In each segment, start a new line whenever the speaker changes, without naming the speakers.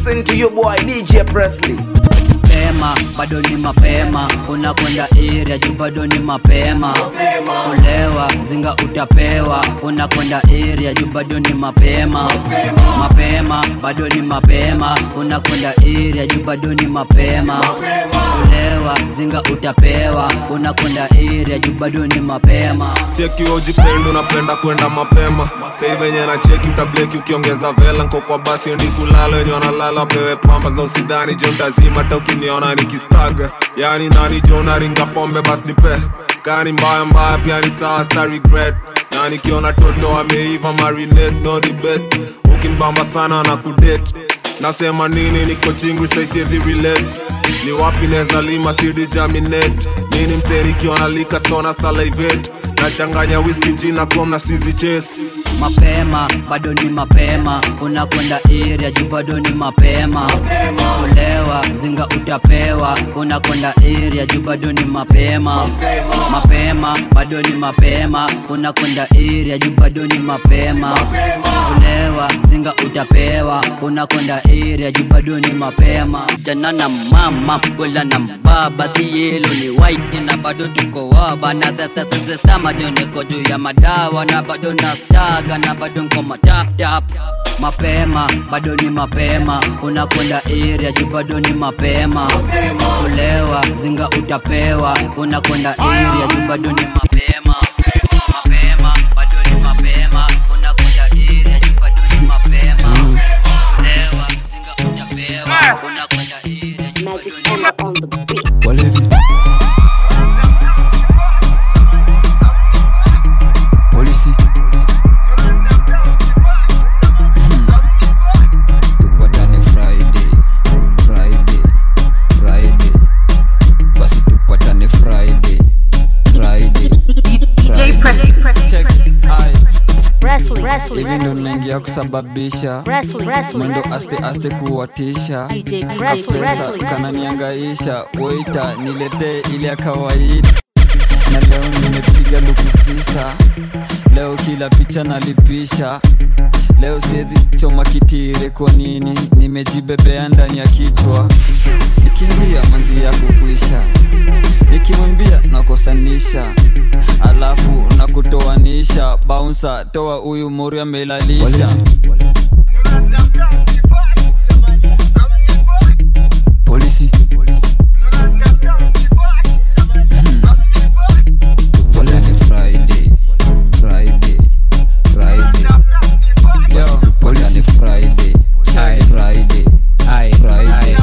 listen to your boy DJ Presley.
mapema bado ni mapema unakwenda iria juu bado ni mapema kulewa mzinga utapewa unakwenda iria juu bado ni mapema mapema bado ni mapema unakwenda iria juu bado ni mapema kulewa mzinga utapewa unakwenda iria juu bado ni mapema
cheki ujipendo unapenda kwenda mapema sei venye na cheki utableki ukiongeza vela nko kwa basi ndi kulala wenye wanalala pewe pambas na usidhani jo ntazima hata ukiniona nikistaga yani nani jo naringa pombe bas nipe kani mbaya mbaya pia ni sawa sta regret na nikiona toto ameiva marinate no debate ukinibamba sana na kudate nasema nini niko chingwi saisiezi relate ni wapi neza lima sidi jaminate nini mseri kiona lika stona salivate nachanganya whisky jina kom na sizi chase
mapema bado ni mapema unakwenda iria juu bado ni mapema kulewa mzinga utapewa unakwenda iria juu bado ni mapema mapema bado ni mapema unakwenda iria juu bado ni mapema kulewa mzinga utapewa unakwenda iria juu bado ni mapema jana na mama gola na baba si yelo ni white na bado tuko waba na sasa sasa sama niko juu ya madawa na bado na staga na bado nko matap tap mapema bado ni mapema unakwenda iria juu bado ni mapema kulewa mzinga utapewa unakwenda iria juu bado ni mapema mapema bado ni mapema unakwenda iria juu bado ni mapema kulewa mzinga utapewa unakwenda iria juu bado ni mapema
Walevi. Polisi. Tupatane Friday, Friday, Friday. Basi tupatane Friday, Friday,
DJ Presley.
Check. Aye.
Wrestling. Wrestling.
Hivi ndo naingia kusababisha
Wrestling. Wrestling.
mwendo
Wrestling.
aste aste kuwatisha
DJ Wrestling.
pesa
Wrestling.
kananiangaisha waita niletee ile ya kawaida na leo nimepiga lukufisa leo kila picha nalipisha leo siwezi choma kitire kwa nini nimejibebea ndani ya kichwa nikimbia manzi ya kukwisha nikimwambia nakosanisha alafu nakutoanisha baunsa toa huyu mori amelalisha polisi Wala ni Friday, Friday, Friday. Yo, wala ni Friday, Friday, Friday.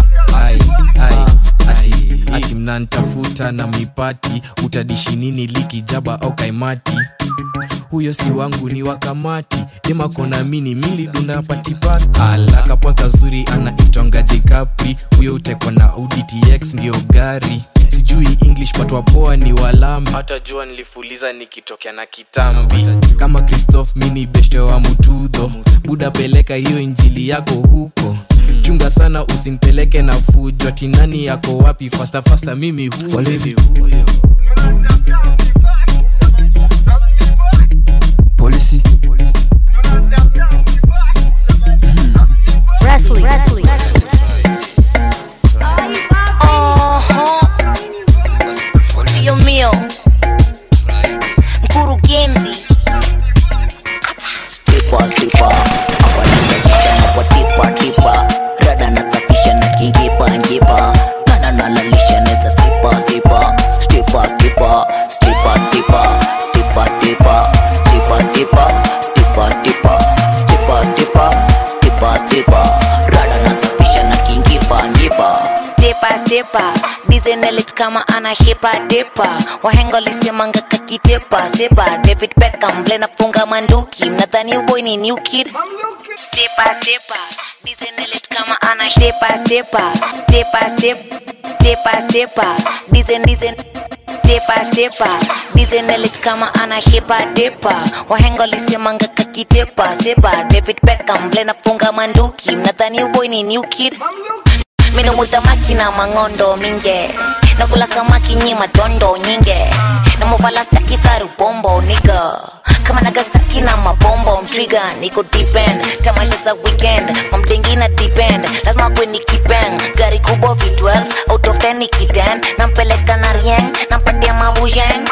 ati, ati mnantafuta na mipati utadishi nini likijaba au kaimati huyo si wangu ni wakamati demakona mini milidunda patipati alakapwa kazuri anaitonga jekapri huyo utekwa na udtx ndio gari sijui english patwa poa ni walami hata jua nilifuliza nikitokea na kitambi kama christoph mini beshte wa mutudho buda peleka hiyo injili yako huko chunga sana usinipeleke na fujo tinani yako wapi fasta fasta mimi huyo
Walevi. polisi
Wrestling. Wrestling.
Dios mío, mkurugenzi
tipa tipa hapa ninajichana kwa tipa tipa rada nasafisha na kingipa ngipa nana nalalisha neza stipa stipa stipa stipa stipa stipa stipa stipa stipa stipa stipa stipa stipa stipa stipa stipa rada nasafisha na kingipa ngipa
stepa stepa dizenelit kama ana hipa depa wahenga lisemanga kakitepa sepa david beckham vile nafunga manduki nadhani uboy ni new kid stepa stepa dizenelit kama ana stepa stepa stepa step stepa stepa dizen dizen stepa stepa dizenelit kama ana hipa depa wahenga lisemanga kakitepa sepa david beckham vile nafunga manduki nadhani uboy ni new kid Mino mutamaki na mangondo minge Nakula samaki nyi matondo nyinge Namuvala staki saru bombo nigga Kama Nagasaki na mabombo trigger niko depend tamasha za weekend mamdengi na depend lazima kwe ni kipeng gari kubwa v12 out of 10 nikiden nampeleka na rieng nampatia mavujeng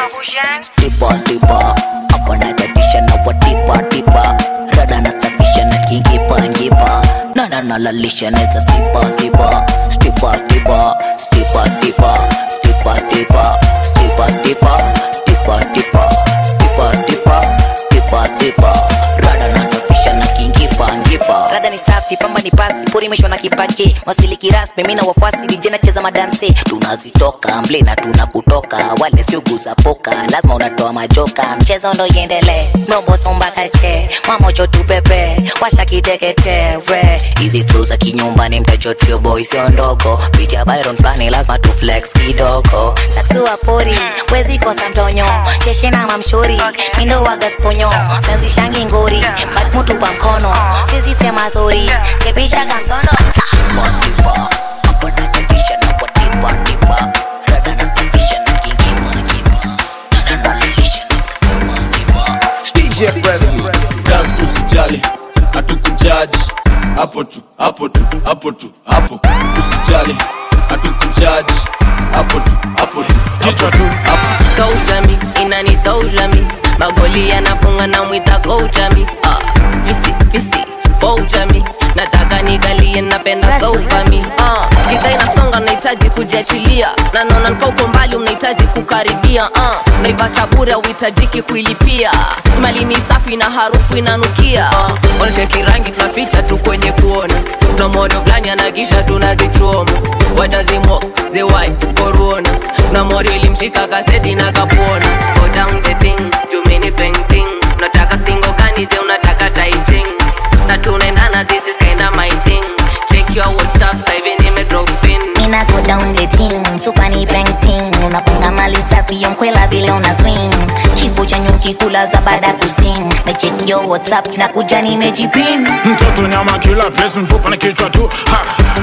stipa stipa hapa natatisha na watipa tipa rada nasafisha na kingipa ngipa nana nalalisha neza stipa stipa stipa stipa stipa stipa stipa stipa stipa stipa stipa stipa stipa stipa stipa stipa rada nasafisha na kingipa ngipa
rada ni safi pamba ni pasi porimeshwa na kipake masiliki rasmi mina wafuasi dijena cheza madanse
tunazitoka mble na tunakutoka wale sioguza poka lazima unatoa majoka
mchezo ndo iendele mrobosombakache mamocho tupepe washa kiteketere
hizi flu za kinyumbani mtachotrio boy sio ndogo biti ya byron flani lazima tu flex kidogo
saksua pori wezi kosa mtonyo sheshe na mamshori mindo wagasponyo sanzishangi ngori batmutu kwa mkono sisi sema zori kepisha kamsono
Stipa, stipa, hapa natatisha na watipa, tipa. Rada nasafisha na kingipa, ngipa. Nana nalalisha neza stipa, stipa.
DJ Presley.
gas usijali hatukujaji hapo tu hapo tu hapo tu hapo usijali hatukujaji hapo tu hapo tu kichwa tu hapo
Kojami, inani tojami magoli yanafunga na mwita kojami ah, fisi fisi bojami nataka nigalie napenda sofami ah, gidha inasonga nahitaji kujiachilia na naona nika uko mbali unahitaji kukaribia ah, naipata bure auhitajiki kuilipia mali ni safi na harufu inanukia ah, wanacheki rangi tunaficha tu kwenye kuona na modo fulani anakisha tunazichoma watazimo zewai koruona na mori ilimshika kaseti na kapona Go down the thing, jumini painting unataka stingo gani je unataka taiching na tunaendana this is kinda my thing check your whatsapp sasa hivi nime drop in
Mina go down the team, super ni painting Unapunga mali safi ya mkwela vile una swing Chifu cha nyuki kula za baada kusting Na check your whatsapp na kuja nimejipin
mtoto nyama kila place mfupa na kichwa tu ha.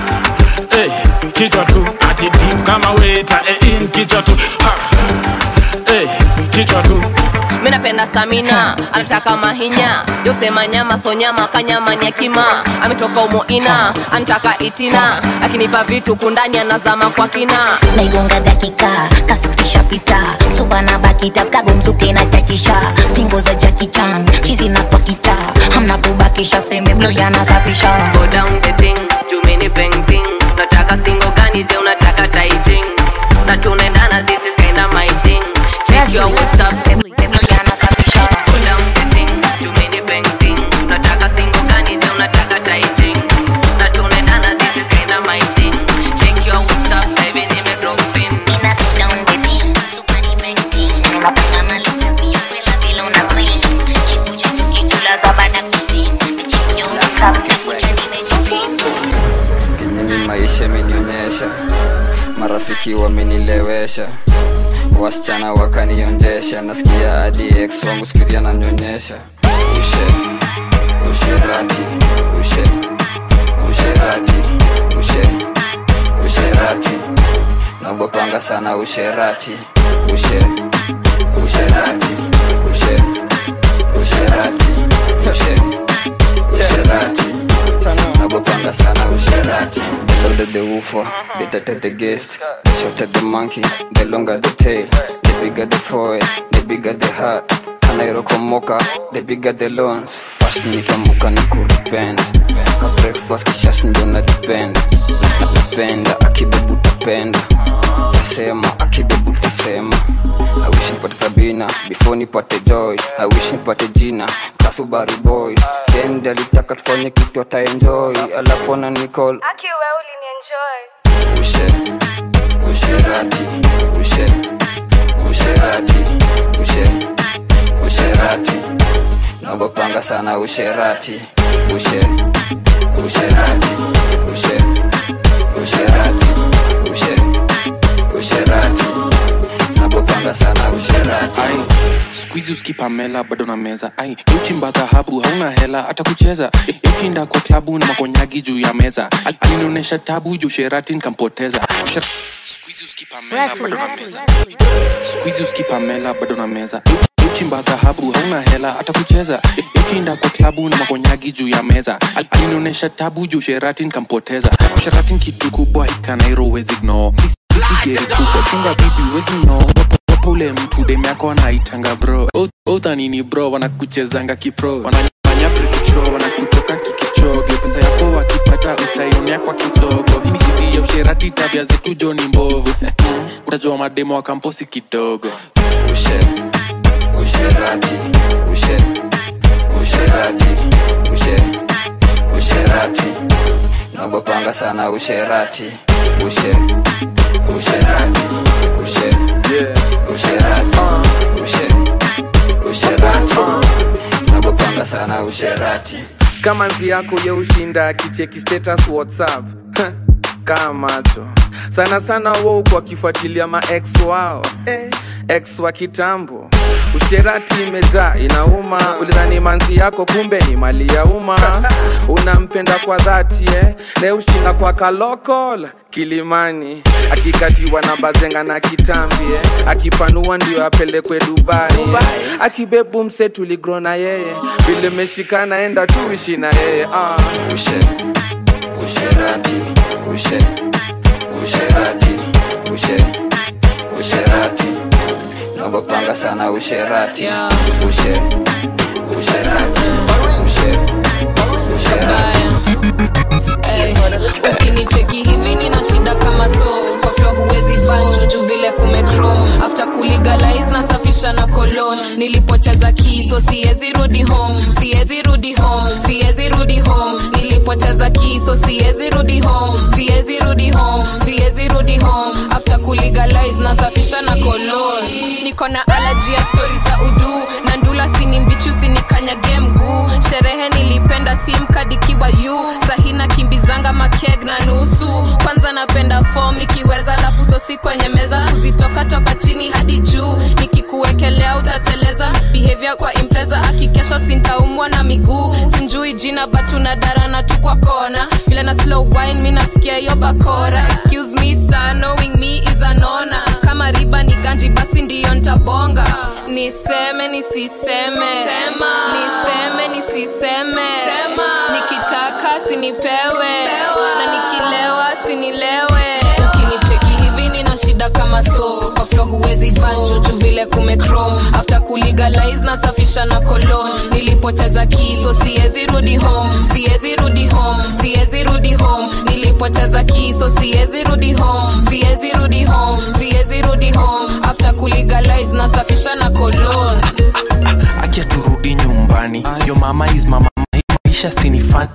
Hey, kichwa tu ati deep kama weta hey, in kichwa tu ha. Hey, kichwa tu
mi napenda stamina anataka mahinya yosema nyama so nyama kanyama ni akima ametoka umoina anataka itina akinipa vitu kundani anazama kwa kina
naigonga dakika ka 60 shapita supa na bakita kago mzuke na tatisha stingo za jakichan chizi na pakita hamna kubakisha sembe mlo yanasafisha
go down the thing jumini painting unataka stingo gani je unataka taiching na tunaendana this is kinda my thing check your whatsapp
mlo yanasafisha
go down the thing jumini painting unataka stingo gani je unataka taiching na tunaendana this is kinda my thing check your whatsapp sasa hivi nime drop in
Mina go down the team, super ni painting Unapunga mali safi ya mkwela vile una swing Chifu cha nyuki kula za baada kusting Na check your whatsapp na kuja nimejipin
kenye mi maisha imenionyesha marafiki wamenilewesha wasichana wakanionjesha nasikia hadi ex wangu sikuhizi ananyonyesha ushe usherati ushe usherati ushe usherati naogopanga sana usherati ushe usherati ushe usherati ushe usherati nagopanga sana usherati the louder the woofer the tighter the guest the shorter the monkey the longer the tail the bigger the foil the bigger the heart kanairokomoka the bigger the loans fast nikamuka ni kuripenda ka breakfast kishash ndo na depend napenda akibebu tapenda tasema akibebu tasema I wish nipate sabina before nipate joy I wish nipate jina kasubari boy sendi alitaka tufanye kitu ataenjoy alafu ana nicall ushe usherati ushe usherati ushe usherati nagopanga sana usherati ushe usherati ushe usherati ushe usherati nagopanga sana usherati
skuizi uskipamela bado na meza ai uchimba dhahabu hauna hela hata kucheza ushinda kwa klabu na makonyagi juu ya meza Al- alinionyesha tabu juu sherati nkampoteza Sher- Squeeze uskipamela bado na meza skuizi uskipamela bado na meza uchimba dhahabu hauna hela hata kucheza yoshinda kwa klabu na makonyagi juu ya meza Al- alinionyesha tabu juu sherati nkampoteza sherati kitu kubwa ikanairo wezi gno isigeri kubwa chunga bibi wezi no wapo ule mtu dem yako anaitanga bro uthanini bro wanakuchezanga kipro wanafanya prikicho wanakutoka kikichoge pesa yako wakipata utaionea kwa kisogo hii ni siti ya usherati tabia zetu joni mbovu utajua mademo wa kamposi kidogo
ushe usherati ushe usherati ushe usherati nagopanga sana usherati ushe usherati ushe usherati ushe usherati nagopanga sana usherati
kama nzi yako ye ushinda akicheki status whatsapp kaa macho sana sana wo kwa kifuatilia ma ex wao eh, ex wa kitambo usherati imejaa inauma ulidhani manzi yako kumbe ni mali ya umma unampenda kwa dhati eh? ne ushinda kwa kalokol kilimani akikatiwa na bazenga na kitambi eh? akipanua ndio apelekwe dubai, eh? akibebu mse tuligro na yeye vile meshikana enda tuishi na yeye ah.
ushe usherati ushe usherati ushe usherati nagopanga sana usherati ushe usherati ushe usherati
Ey, ukinicheki hivi nina shida kama so kwa flo huwezi banjo juu vile kumechrome after kulegalize nasafisha na kolon nilipoteza kiso siwezi rudi home siwezi rudi home siwezi rudi home nilipoteza kiso siwezi rudi home siwezi rudi home siwezi rudi home after kulegalize nasafisha na kolon niko na allergy ya stori za udu na ndula sini mbichu sinikanyage mguu sherehe nilipenda simkadikiwa yu sahina kimbizanga makeg na nusu kwanza napenda fom ikiweza lafu sosi kwenye meza kuzitoka toka chini hadi juu nikikuwekelea utateleza misbehavior kwa impreza akikesha sintaumwa na miguu simjui jina batu na darana tu kwa kona vile na slow wine mi nasikia hiyo bakora excuse me sir knowing me is an honor kama riba ni ganji basi ndiyo ntabonga niseme nisiseme Sema. niseme nisiseme Sema. nikitaka sinipewe na nikilewa sinilewe ukinicheki hivi nina shida kama so kwa flo huwezi banjo juu vile kumechrome after kulegalize nasafisha na kolon nilipoteza kiso siwezi rudi home siwezi rudi home siwezi rudi home nilipoteza kiso siwezi rudi home siwezi rudi home siwezi rudi home after kulegalize nasafisha na kolon
akia turudi nyumbani yo mama is mama maisha sinifan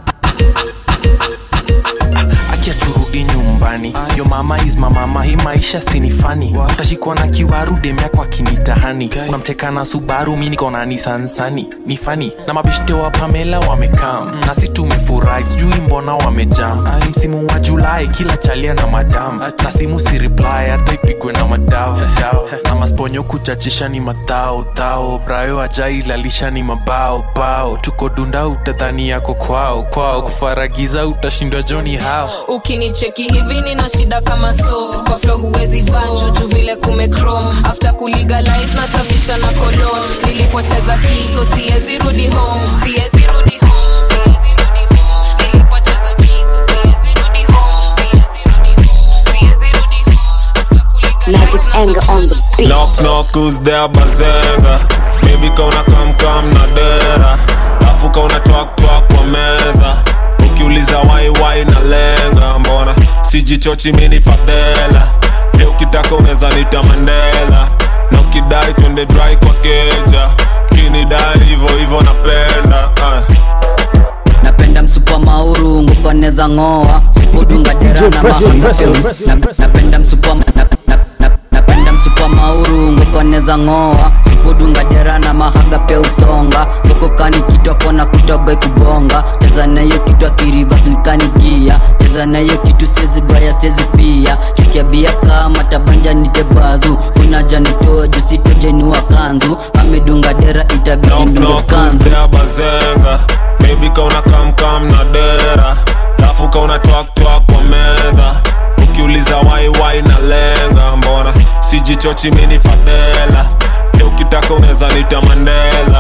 akia turudi nyumbani yo mama is mama hii maisha sinifani utashikwa na kiwaru demyako akinitahani unamteka na subaru mi niko na nisansani ni fani na mabeshte wa pamela wamekam na si tumefurahi sijui mbona wamejam msimu wa julai kila chalia na madam na simu si reply hata ipigwe na madao dao. na masponyo kuchachisha ni matao tao brayo ajailalisha ni mabao bao tuko dunda utadhani yako kwao kwao kufaragiza utashindwa joni hao
ukinicheki hivi nina shida kama so kwa flo huwezi banjo juu vile kumechrome after kulegalize nasafisha na kolon nilipoteza kiso siwezi rudi home siwezi rudi home siwezi rudi home nilipoteza kiso siwezi rudi home siwezi rudi home siwezi rudi home after
Magic's anger on the beat.
Knock knock who's there bazenga Baby kauna kam kam na dera Afu kauna twak twak kwa meza Ukiuliza wai wai na lenga Mbona sijichochi mini fadhela Pia ukitaka unaweza nita Mandela Na ukidai twende dry kwa keja Kinidai hivo hivo napenda ah.
napenda msupa mauru ngukoneza ng'oa supudunga dera na
Presley, Presley,
mahakeu
Presley,
Na- napenda msupa na- na- na- napenda msupa mauru ngukoneza ng'oa supudunga dera na mahaga pe usonga sokokani kitwako na kutoga ikubonga cheza nayo kitwa kirivasnikanigia cheza nayo kitu siezi braya siezi pia kikia bia kama tabanja nitebazu kunaja nitoa jusitojenua kanzu amedunga dera itabidi
Knock
ndunge
knock who's
kanzu
there bazenga Baby kauna kam kam na dera Lafu kauna twak twak kwa meza Ukiuliza wai wai na lenga Mbona sijichochi mini fadhela Pia ukitaka unaweza nita Mandela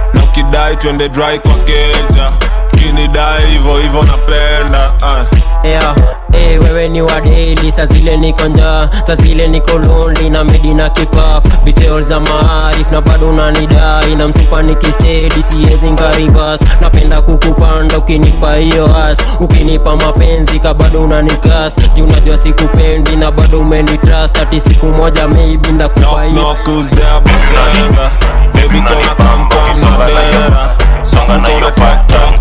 na ukidai twende dry kwa keja kinidai hivo hivo napenda uh.
yeah. Hey, wewe ni wadeli sa zile niko njaa sa zile niko lonely na medi na kipaf details za maarif na bado unanidai na msupa nikistedi siwezi ngarivas napenda kukupanda ukinipa hiyo has ukinipa mapenzi ka bado unanikas ji unajua sikupendi na bado umenitrust ati siku moja maybe ndakupa hiyo
knock who's there bazenga baby kona come come na dera songa na hiyo pattern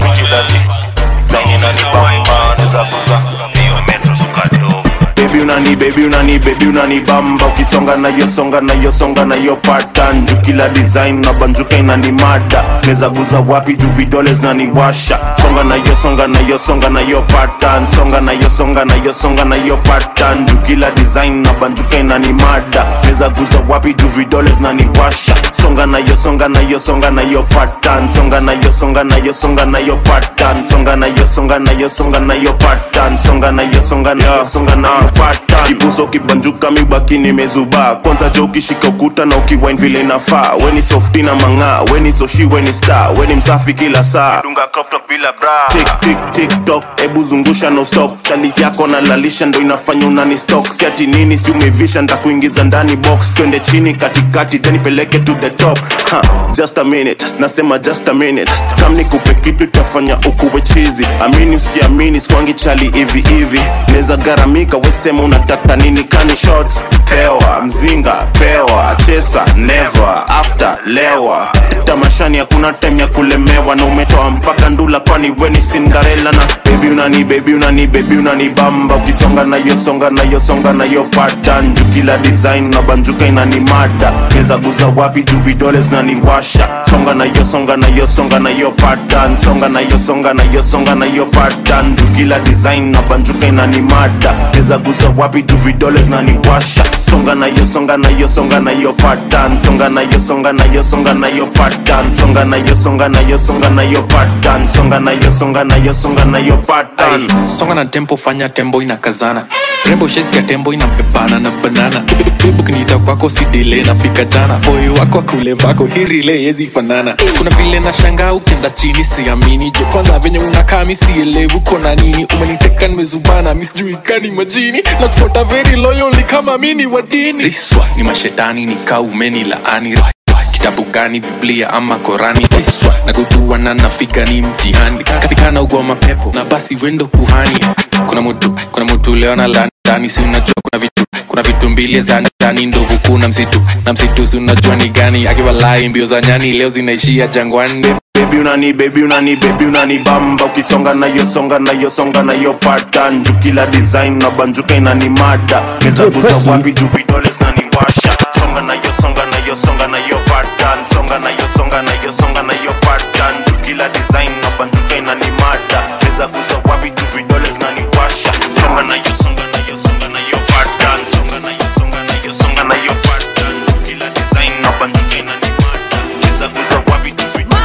Baby unani baby unani baby unani bamba ukisonga na yo songa na yo songa na yo pattern juu kila design na banjuka inani mada neza guza wapi juu vidole zinaniwasha songa na yo songa na yo songa na yo pattern songa na yo songa na yo songa na yo pattern juu kila design na banjuka inani mada neza guza wapi juu vidole zinaniwasha songa na yo songa na yo songa na yo pattern songa na yo songa na yo songa na yo pattern songa na yo songa na yo songa na yo pattern songa na yo songa na yo songa na yo pattern kibuso kibanjuka mibaki nimezubaa kwanza jo ukishika ukuta na ukiwine vile inafaa weni softi na mang'aa weni soshi weni star weni msafi kila saa dunga crop top bila bra tik tik tik tok ebu zungusha no stop chali yako na lalisha ndo inafanya unani stock siati nini si umevisha ntakuingiza ndani box twende chini katikati then ipeleke to the top ha, just a minute nasema just a minute kam nikupe kitu itafanya ukuwe chizi amini usiamini skwangi chali hivi hivi neza garamika wesema unataka nini kani shots pewa mzinga pewa chesa never after lewa tamashani hakuna time ya kulemewa na umetoa mpaka ndula kwani weni sindarela na bebi unani bebi unani bebi unani bamba ukisonga na yo songa na yo songa na yo pattern juu kila design na banjuka inani mada neza guza wapi juu vidole zinaniwasha songa na yo songa na yo songa na yo pattern songa na yo songa na yo songa na yo pattern juu kila design na banjuka inani mada neza guza wapi juu vidole zinaniwasha songa na yo songa na yo songa na yo pattern songa na yo songa na yo songa na yo pattern songa na yo songa na yo songa na yo pattern songa na yo songa na yo songa na yo pattern
Ay, songa na tempo fanya tembo inakazana rembo sheskia tembo inapepana na banana bebu kiniita kwako sidile nafika jana boyo wako akule vako hirile yezi fanana kuna vile na shanga ukienda chini siamini je kwanza venye unakaa misielewu kona nini umeniteka nimezubana misijuikani majini na kufuata very loyally kama mini wa dini riswa ni mashetani nikaa umeni laani kitabu gani biblia ama korani iswa na kujua na nafika ni mtihani katika na ugwa mapepo na basi wendo kuhani kuna mutu kuna mutu leo na la ndani si unajua kuna vitu kuna vitu mbili za ndani ndovu kuna msitu na msitu si unajua ni gani akiwalai mbio za nyani leo zinaishia jangwani
bebi unani bebi unani bebi unani bamba ukisonga na yo songa na yo songa na yo pattern juu kila design na banjuka inani mada neza guza wapi juu vidole zinaniwasha songa na yo songa na yo songa na yo pattern songa na yo songa na yo songa na yo pattern juu kila design na banjuka inani mada neza guza wapi juu vidole zinaniwasha songa na yo songa na yo songa na yo pattern songa na yo songa na yo songa na yo pattern juu kila design na banjuka inani mada neza guza wapi juu vidole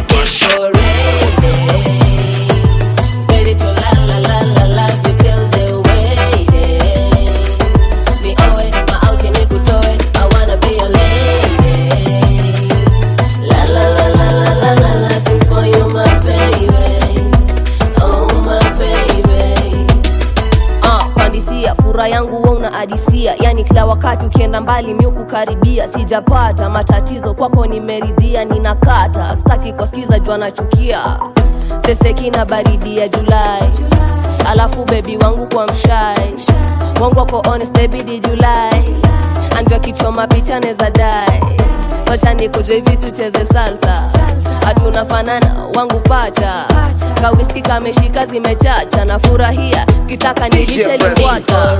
Ready to la la la la la, you kill the waiting. Ni owe, maauti nikutoe, I wanna be your lady. La la la la la la la la, sing for you my baby, oh my baby.
uh, pandisia fura yangu wa una adisia yani kila wakati ukienda mbali mi kukaribia sijapata matatizo kwako nimeridhia ninakata staki kusikiza jua nachukia seseki na baridi ya julai alafu bebi wangu kwa mshai wangu wako honest baby did you lie andwa kichoma picha neza dai wacha nikuje hivi tucheze salsa hatunafanana wangu pacha kawiski kameshika zimechacha na furahia kitaka nilishe limbwata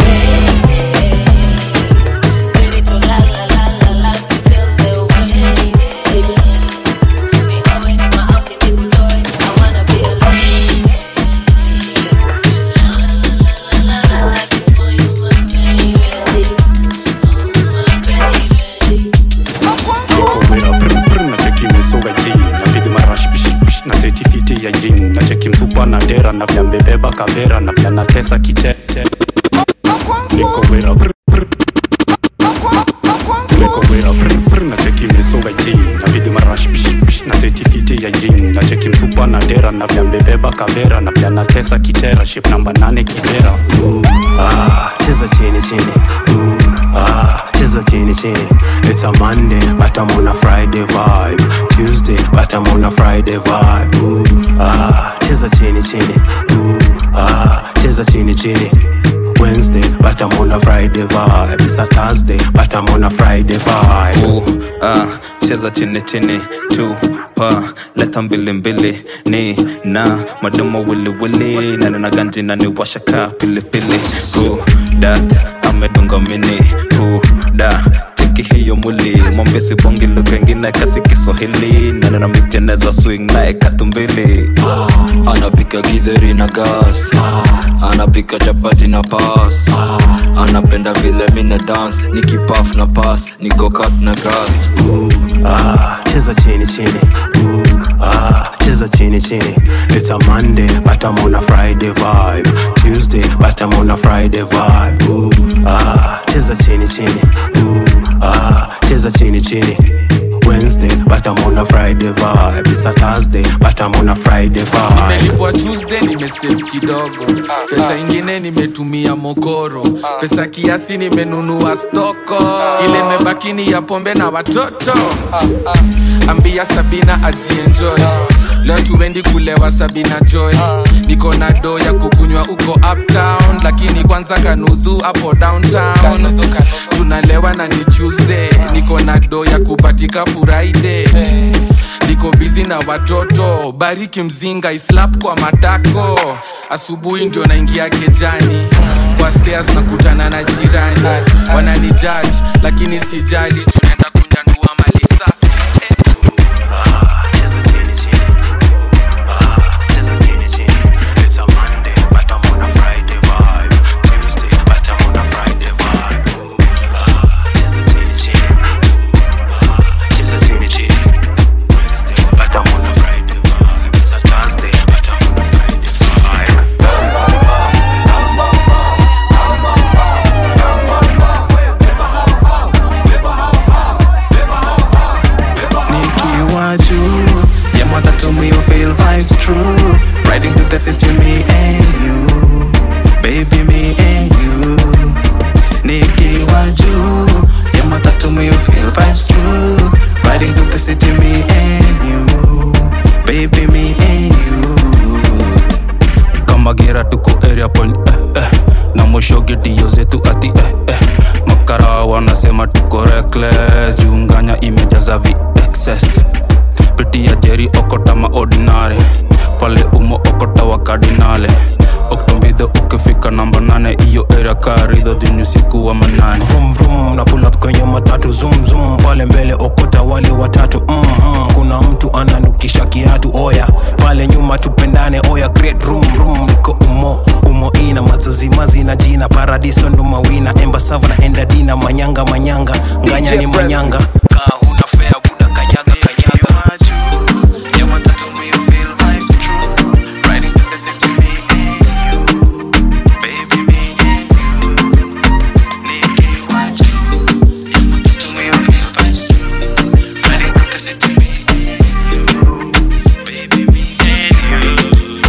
nikowera prpr na cheki mesoga ji napiga marash pishpish na setifiti ya jin na cheki msupa na dera na vya mbebeba kavera na vya natesa kitete nikowera prpr nikowera prpr na cheki mesoga ji napiga napiga marash pish, pish, na setifiti ya jin na cheki msupa na dera na vya mbebeba kavera na vya natesa kitera ship namba nane kibera
Ooh, ah, cheza chini chini Ooh, ah, cheza chini chini It's a Monday but I'm on a Friday vibe Tuesday but I'm on a Friday vibe Ooh, ah, cheza chini chini Ooh, ah, cheza chini chini Wednesday but I'm on a Friday vibe It's a Thursday but I'm on a Friday vibe
Ooh, ah, cheza chini chini chupa leta mbili mbili ni na madomo wili wili nana na ganji na ni washaka pili pili Ooh, dat amedunga mini Ooh, da cheki hiyo mwili mwambie sibongi lugha ingine kasi kiswahili nana na miteneza swing naye katumbili
anapika githeri na gas anapika chapati na pas anapenda vile mina dance nikipaf na pas nikokat na grass
ah, cheza chini chini Ooh, ah, cheza chini chini It's a Monday but I'm on a Friday vibe Tuesday but I'm on a Friday vibe Ooh, ah, cheza chini chini Ooh, ah, cheza chini chini Wednesday but I'm on a Friday vibe It's a Thursday but I'm on a Friday vibe
nimelipwa tuesday nimesave kidogo pesa ingine nimetumia mokoro pesa kiasi nimenunua stoko ile imebaki ni ya pombe na watoto ambia sabina ajienjoy leo tuendi kulewa sabina joy niko na do ya kukunywa uko uptown lakini kwanza kanudhu hapo downtown tunalewa na ni tuesday niko na do ya kupatika friday niko bizi na watoto bariki mzinga islap kwa matako asubuhi ndio naingia kejani kwa stairs nakutana na jirani wanani judge lakini sijali tunaenda kunyandua mali safi
cheza chini chini Ooh, ah, cheza chini chini It's a Monday but I'm on a Friday vibe Tuesday but I'm on a Friday vibe Ooh, ah, cheza chini chini Ooh, ah, cheza chini chini Wednesday but I'm on a Friday vibe It's a Thursday but I'm on a Friday
nikiwa juu ya matatu me you feel vibes true riding to the city me and you baby me and you nikiwa juu ya matatu me you feel vibes true riding to the city me and you baby me and you
kama gera tuko area point eh, eh. na mwisho gedio zetu ati eh, eh. makara wanasema tuko reckless junganya imejaza vexes pitia jeri okota maordinare pale umo okota wa kardinale oktombidho ukifika namba nane iyo area karidho dhini usiku wa manane
Vroom vroom na pull up kwenye matatu zoom zoom pale mbele okota wale watatu mm -hmm. kuna mtu ananukisha kiatu oya pale nyuma tupendane oya great room room iko umo umo ina mazazimazi na jina paradiso ndo mawina embasava na endadina manyanga manyanga nganya ni manyanga kaa huna fea buda kanyaga kanyaga
ya matatu me you feel vibes true riding to the city me and you baby me and you nikiwa juu ya matatu me you feel vibes true riding to the city me and you baby me and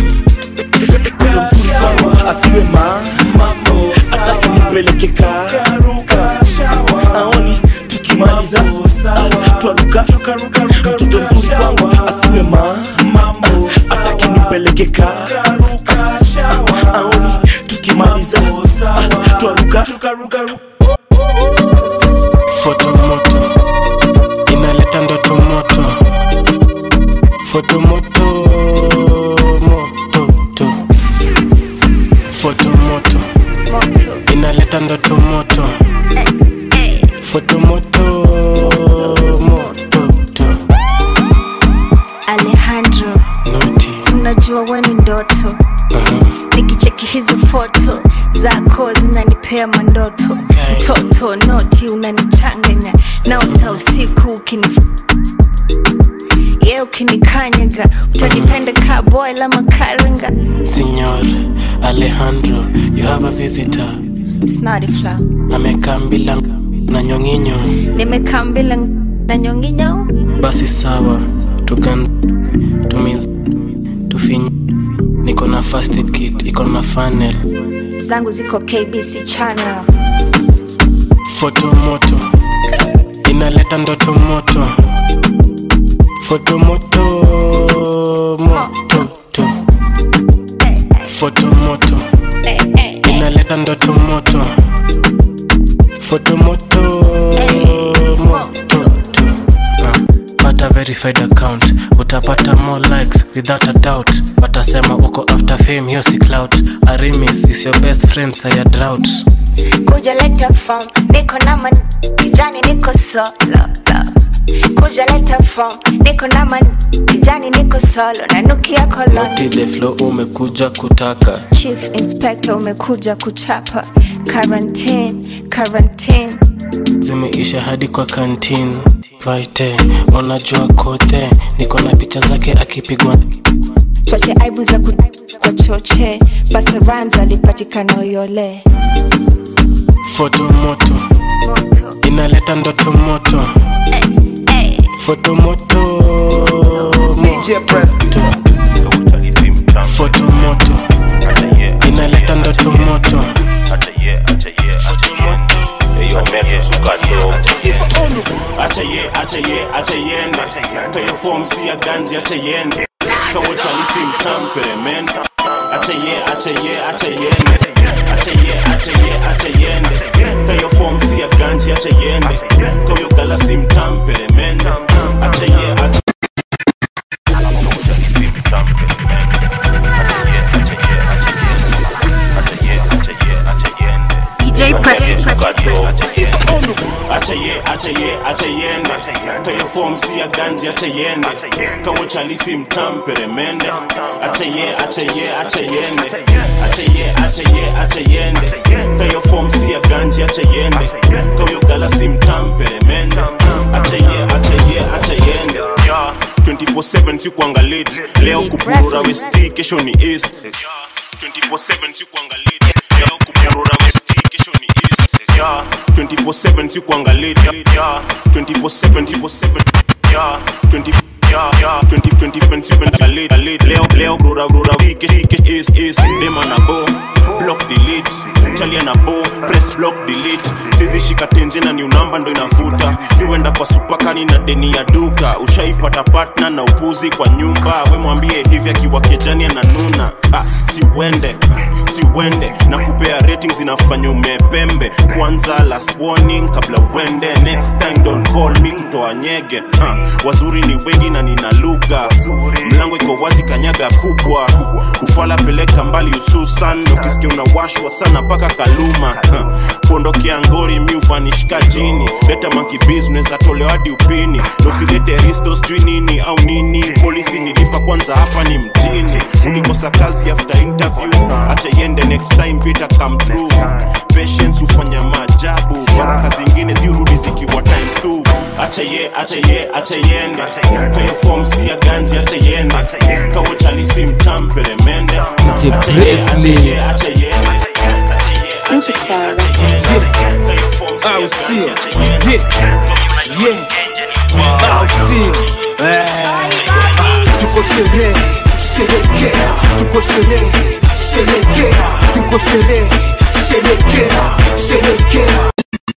mzuri asiwe mambo atake nipeleke karuka aoni tukimaliza twaruka mtoto mzuri kwangu asiwe mambo atake nipeleke karuka aoni tukimaliza twaruka
foto moto inaleta ndoto moto foto moto moto to foto moto inaleta ndoto moto foto moto moto to
alejandro tunajua we ni ndoto nikicheki hizi foto zako zinanipea mandoto mtoto noti unanichanganya naota usiku ukini ye ukinikanyaga utanipenda ka boy la makaringa
Signor Alejandro, you have a visitor.
snadifla
Amekaa mbila na nyonginyo.
nimekaa mbila na nyonginyo
basi sawa tugan tumiz tufinyi niko na first aid kit iko na funnel
zangu ziko kbc channel
foto moto inaleta ndoto moto foto moto moto to. foto moto inaleta ndoto moto foto moto moto to. Ah, pata verified account utapata more likes without a doubt watasema uko after fame hiyo si clout arimis is your best friend saya drought
kuja leta form niko na man kijani niko solo kuja leta form niko na man kijani niko solo nanukia koloni
Naughty the flow umekuja kutaka
chief inspector umekuja kuchapa quarantine quarantine
zimeisha hadi kwa kantin vaite unajua kote niko na picha zake akipigwa
choche aibu za ku kwa choche basa rams alipatikana uyole
foto moto inaleta ndoto moto foto moto moto. foto moto inaleta ndoto moto
acha ye acha ye acha yende kayo form si ya ganji acha yende kawo chalisi mtampere men acha ye acha ye acha yende acha ye acha ye acha yende kayo form si ya ganji acha yende kayo galasi mtampere men acha ye acha
DJ Press.
acha ye acha ye acha yende kayo form si ya ganji acha yende kawo chalisi mtampere mende acha ye acha ye acha yende acha ye acha ye acha yende kayo form si ya ganji acha yende kawo galasi mtampere mende acha ye acha ye acha yende 24/7 sikuangalit leo kupurura westi kesho ni east 24/7 sikuangalit leo kupurura westi kesho ni east 24/7 sikuangalit 24/7 24/7 20 leo leo rura rura wiki wiki is is dema na bo block delete chalia na bo press block delete sizi shika tenje na new number ndo inavuta siwenda kwa supakani na deni ya duka ushaipata partner na upuzi kwa nyumba we mwambie hivi akiwa kejani ananuna ah, siwende siwende na kupea ratings inafanya umepembe kwanza last warning kabla uende next time don't call me kutoa nyege ha, wazuri ni wengi na nina lugha mlango iko wazi kanyaga kubwa kufala peleka mbali hususan ukisikia unawashwa sana mpaka kaluma ha, kuondokea ngori mi uvanishika chini leta mankibiz unaweza tolewa hadi upini nosilete risto sijui nini au nini polisi nilipa kwanza hapa ni mjini ulikosa kazi after interview acha iende next time pita come through patience hufanya maajabu baraka zingine zirudi zikiwa times two acha ye acha ye acha yende kayo form si ya ganji acha yende kawo chalisi mtampere mende acha ye acha ye acha ye
Superstar
Au sio? Yeah. Yeah. Au sio? Eh. Tuko sherehe, sherekea, tuko sherehe, sherekea, tuko sherehe, sherekea, sherekea.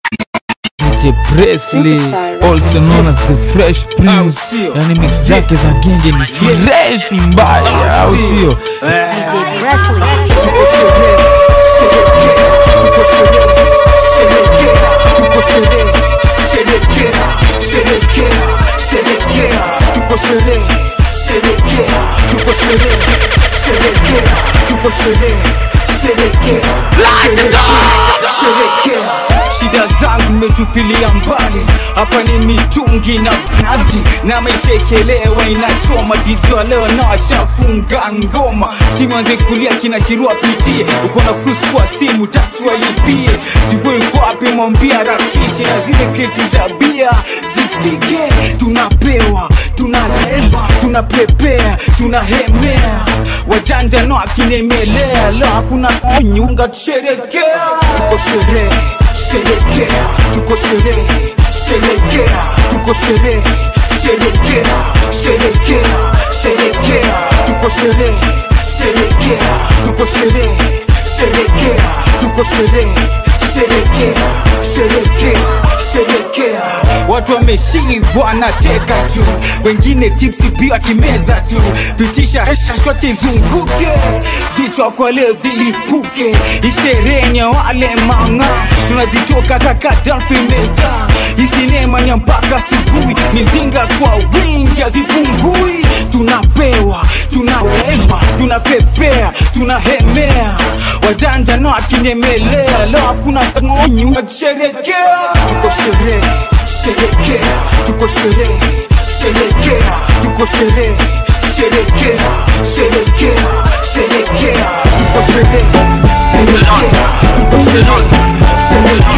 DJ Presley also known as the Fresh Prince, yani mix zake za genje ni fresh mbaya, au sio?
DJ Presley.
Tuko sherehe, sherekea, tuko sherehe, sherekea, tuko sherehe, sherekea, sherekea, sherekea, tuko sherehe, sherekea, tuko sherehe, sherekea, tuko sherehe, sherekea, sherekea, sherekea. Shida zangu nimetupilia mbali, hapa ni mitungi na nadi na maisha ikelewa inachoma dijwa leo na washafunga ngoma simanze kulia kinashirua pitie uko na flus kwa simu taksi walipie sivyo iko wapi mwambia rakishe na zile kreti za bia zifike tunapewa tunaleba tunapepea tunahemea wajanja no akinemelea leo hakuna kunyunga tusherekea tuko sherehe sherekea tuko sherehe sherekea tuko sherehe
sherekea sherekea sherekea tuko sherehe sherekea tuko sherehe sherekea tuko sherehe sherekea sherekea sherekea
watu wameshibwa na teka tu wengine tipsi pia kimeza tu pitisha hesha zote zunguke vichwa kwa leo zilipuke ishereni ya wale manga tunazitoka kaka dalfimeta isinema ni mpaka asubuhi mizinga kwa wingi hazipungui tunapewa tunahema tunapepea tunahemea wadanda na wakinyemelea leo hakuna ngonyu sherekea
tuko sherehe sherekea tuko sherehe sherekea tuko sherehe sherekea sherekea sherekea tuko sherehe sherekea tuko sherehe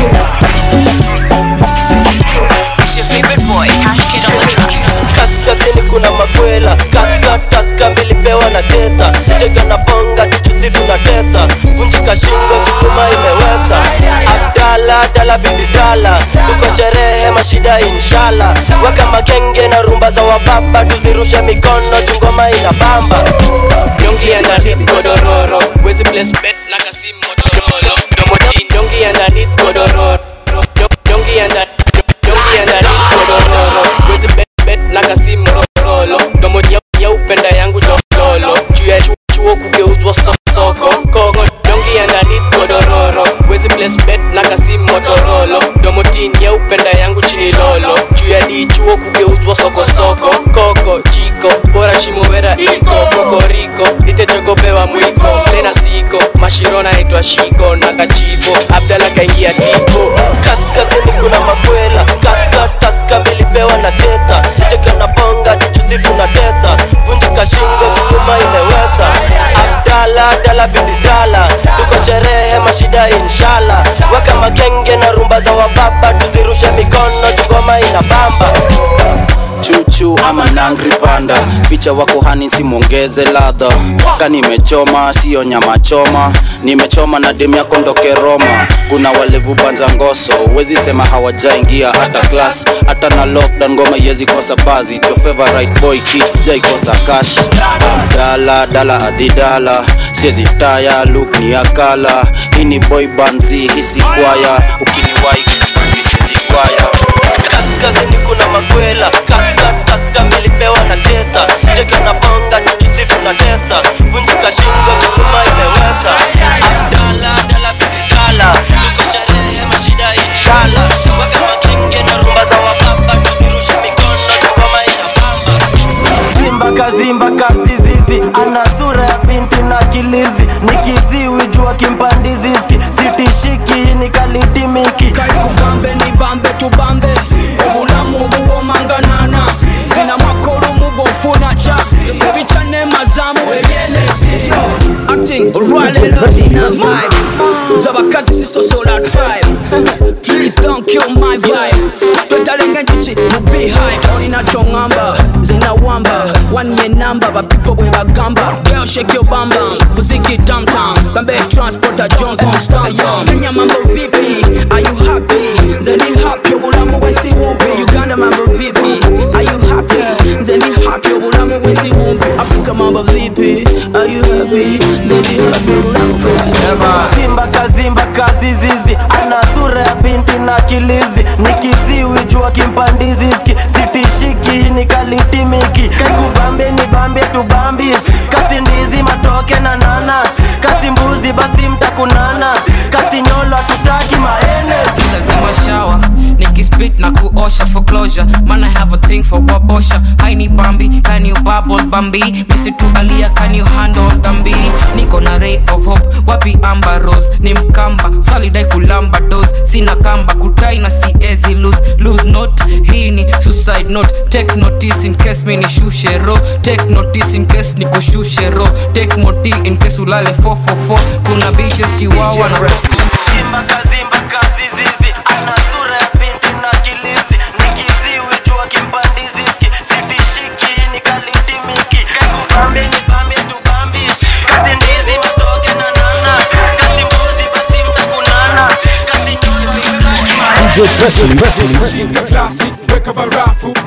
kaskazini kuna makwela kaska taska milipewa na tesa cheka na bonga tujusi tunatesa vunjika shingo chukuma imewesa abdala dala bidi dala tuko sherehe mashida inshala weka magenge na rumba za wababa tuzirushe mikono chungoma ina bamba
Yongi underneath godororo Wezi place bet na kasi motorolo Domojin Yongi underneath godororo Yongi under Yongi underneath godororo Wezi bet bet na kasi motorolo Domoja ya upenda yangu lolo Juu ya chu- chuo kugeuzwa so- soko Kogo Yongi underneath godororo Wezi place bet na kasi motorolo Domotin ya upenda yangu chini lolo Juu ya di chuo kugeuzwa soko soko Koko jiko bora shimowera iko kokoriko nitejogopewa mwiko lena siko mashiro naitwa shiko na kachiko abdala kaingia tipo
kaskazini kuna makwela kaska taska milipewa na tesa cheka na bonga tujusi tunatesa vunjika shingo chukuma imewesa abdala dala bidi dala tuko sherehe mashida inshala weka magenge na rumba za wababa tuzirushe mikono jugoma ina bamba
chuchu ama nangri panda ficha wako hani simwongeze ladha ka nimechoma siyo nyama choma nimechoma na demu yako ndoke roma kuna walevu banza ngoso wezi sema hawajaingia hata klas hata na lockdown ngoma yezi kosa bazi It's your favorite boy kids jaikosa kash dala dala adidala siezi taya look ni akala hii ni boy banzi hisi kwaya ukiniwai siezi kwaya
kaskazini kuna makwela kaska kaska milipewa na tesa cheka na bonga tujusi tunatesa vunjika shingo chukuma imewesa abdala dala bidikala tuko sherehe mashida inshala weka makenge na rumba za wababa tuzirushe mikono tukoma inapamba simba kazimba kazizizi ana sura ya binti na kilizi ni kiziwi jua kimpandiziski sitishiki ni kalitimiki
kubambe ni bambe tubambe obulamu buwomanganana zina makolo mubofuna ca ebicane mazamu ebyenezi acting rwalelo tina vibe z'abakazi zisosola tribe please don't kill my vibe twetalenga enjuki mu beehive olina kyoŋŋamba zina wamba wanye namba bapipo bwe bagamba girl shake your bam bam muziki tam tam bambe transporter johnson stallion kenya mambo vipi are you happy nze ndi happy obulamu bwensi bumpi uganda mambo vipi are you happy nze ndi happy obulamu bwensi bumpi afrika mambo vipi are you happy nze ndi happy obulamu bwensi
simba kazimba kazizizi ana sura ya binti na kilizi ni kiziwi jua kimpandiziski sitishiki ni kalitimiki kaikubambe ni bambe tubambis kasi ndizi matoke na nanas kasi mbuzi basi mtakunana kasi nyolo tutaki maenes
si lazima shawa nikispit na kuosha for closure man i have a thing for wabosha haini bambi can you bubble bambi misitu alia can you handle dhambi niko na ray of hope wapi amba rose ni mkamba salidai kulamba dos sina kamba kutai na siezi lose lose note hii ni suicide note take notice in case mi nishushe ro take notice in case nikushushe ro take moti in case ulale 444 kuna bitches chiwawa na
simba kazimba kazizizi ana sura ya binti na kilizi ni kiziwi jua kimpandiziski sitishiki ni kalitimiki kaikubambe ni bambe tubambis kasi ndizi matoke na nana kasi mbuzi basi mtakunana kasi nyolo tutaki
DJ Presley.
Classic, weka barafu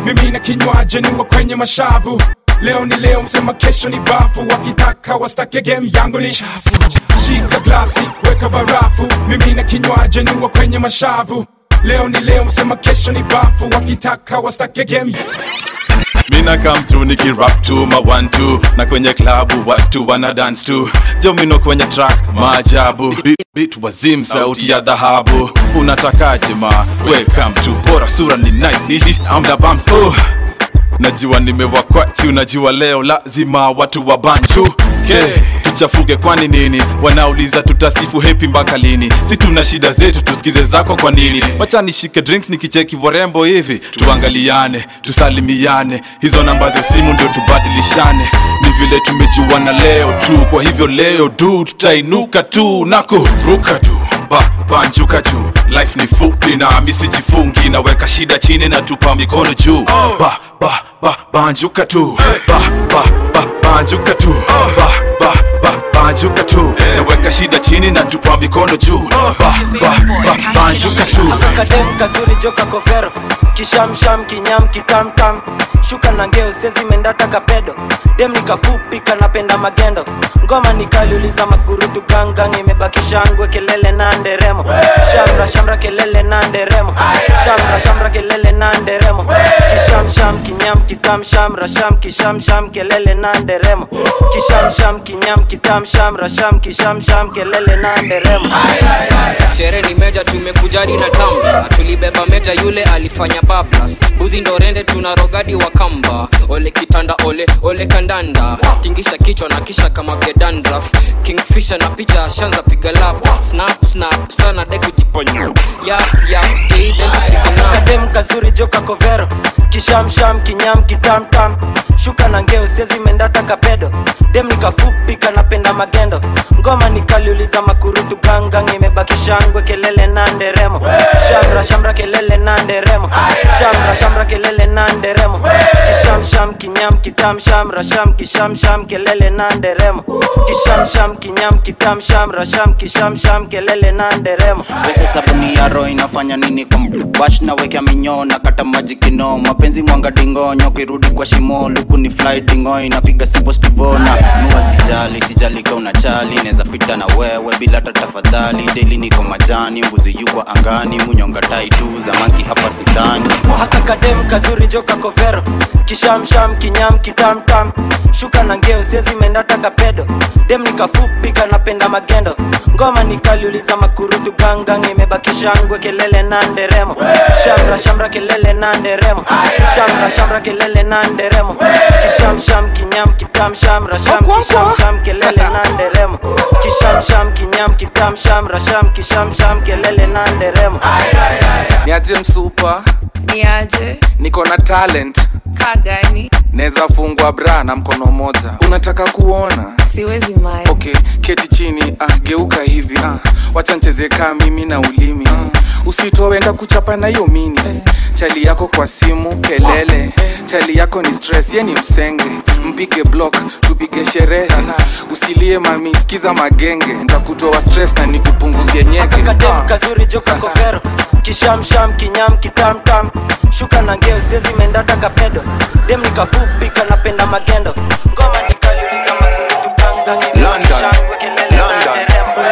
mimi na kinywaji niwa kwenye mashavu leo ni leo msema kesho ni bafu wakitaka wastake game yangu ni chafu shika glasi weka barafu mimi na kinywaji niwa kwenye mashavu leo ni leo msema kesho ni bafu wakitaka wastake game
mina come through nikirap tu ma one two na kwenye klabu watu wana dance tu jomino kwenye track maajabu Beat- beat wazim sauti ya dhahabu unatakaje ma welcome to bora sura ni nice I'm the bumps oh najua nimewakwachu najua leo lazima watu wa banchu okay. tuchafuke kwani nini wanauliza tutasifu hepi mpaka lini si tuna shida zetu tusikize zako kwa nini wacha nishike drinks nikicheki warembo hivi tuangaliane tusalimiane hizo namba za simu ndio tubadilishane ni vile tumejuana leo tu kwa hivyo leo du tutainuka tu na kuruka tu ba, banjuka juu life ni fupi na misijifungi naweka shida chini na tupa mikono juu ba, ba, ba, banjuka tu ba, ba, ba, banjuka tu ba, ba, ba, banjuka tu naweka shida chini na tupa mikono juu ba, ba, ba, banjuka tu
kadem kazuri joka kovero kishamsham kinyam kitamtam shuka na ngeo sezi mendata kapedo dem nikafupi kanapenda magendo ngoma nikaliuliza makurutu gangang imebakisha ngwe kelele na nderemo shamra shamra kelele na nderemo shamra shamra kelele na nderemo kishamsham kinyam kitam shamra sham kishamsham kelele na nderemo kishamsham kinyam kitam shamra sham kishamsham kelele na nderemo
shere ni meja tumekujadi na tamba tulibeba meja yule alifanya bablas buzi ndo rende tuna rogadi wa kamba ole kitanda ole ole kandanda tingisha kichwa na kisha kama gedandraf kingfisha na picha shanza piga lap snap snap sana de kujiponya yap yap
kadem kazuri joka kovero kishamsham kinyam kitamtam shuka na ngeo sezi mendata kapedo dem nikafupi kanapenda magendo ngoma nikaliuliza makurutu gangang imebakisha ngwe kelele na nderemo shamra shamra kelele na nderemo shamra shamra kelele na nderemo kishamsham kinyam kitam shamra sham kishamsham kelele na nderemo kishamsham kinyam kitam shamra sham kishamsham kelele na nderemo
pesa sabuni ya roho inafanya nini kwa bash na wekea minyoo na kata maji kino mapenzi mwanga dingonyo kirudi kwa shimo luku ni fly dingo inapiga sipo stivona nua sijali sijali ka unachali neza pita na wewe bila hata tafadhali deli niko majani mbuzi yukwa angani munyonga tai tu zamanki hapa sidhani
haka kadem kazuri joka kovero kishamsham kinyam kitamtam shuka na ngeo sezi mendata kapedo dem nikafupi kanapenda magendo ngoma nikaliuliza makurutu gangang imebakisha ngwe kelele na nderemo shamra shamra kelele na nderemo shamra shamra kelele na nderemo kishamsham kinyam kitam shamra sham kishamsham kelele na nderemo kishamsham kinyam kitam shamra sham kishamsham kelele na nderemo
niaje msupa
niaje
niko na talent
kagani
naweza fungwa bra na mkono moja unataka kuona
siwezi mae
okay keti chini ah, geuka hivi ah, wacha ncheze kaa mimi na ulimi ah, usitowenda kuchapa na hiyo mini chali yako kwa simu kelele chali yako ni stress ye ni msenge mpige block tupige sherehe usilie mami sikiza magenge ntakutoa stress na nikupunguzie nyege
kadem kazuri joka kovero kishamsham kinyam kitamtam shuka na ngeo sezi mendata kapedo dem nikafupi kanapenda magendo ngoma nikaliuliza makurutu gangang
London. London.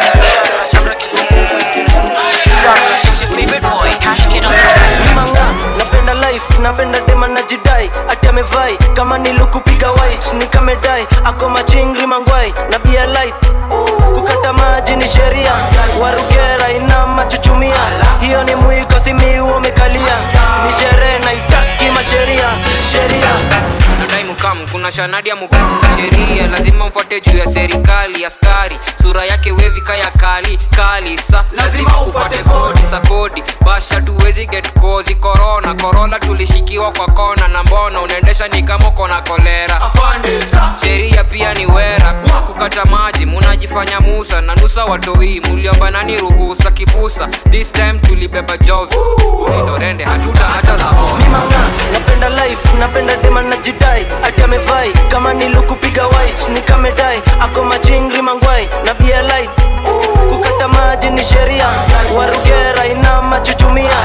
It's your favorite boy, Cash Kid on the track.
manga napenda life napenda dema na jidai ati amevai kama nilukupiga white nikamedai ako machingri mangwai na bia light kukata maji ni sheria warugera ina machuchumia hiyo ni mwiko simiu umekalia ni sherehe naitaki masheria sheria
nadai mukam kuna shanadi ya mukam sheria lazima mfuate juu ya serikali askari sura yake wevika ya kali kali sa lazima ufuate kodi sa kodi basha tuwezi get kozi korona korola tulishikiwa kwa kona na mbona unaendesha ni kama uko na kolera sheria pia ni wera kukata maji munajifanya musa na nusa watoi muliomba nani ruhusa kipusa this time tulibeba jovi ulindorende hatuta hata za
napenda life napenda dema na jidai ati amevai kama nilukupiga white nikamedai ako machingri mangwai na bia light kukata maji ni sheria warugera ina machuchumia hiyo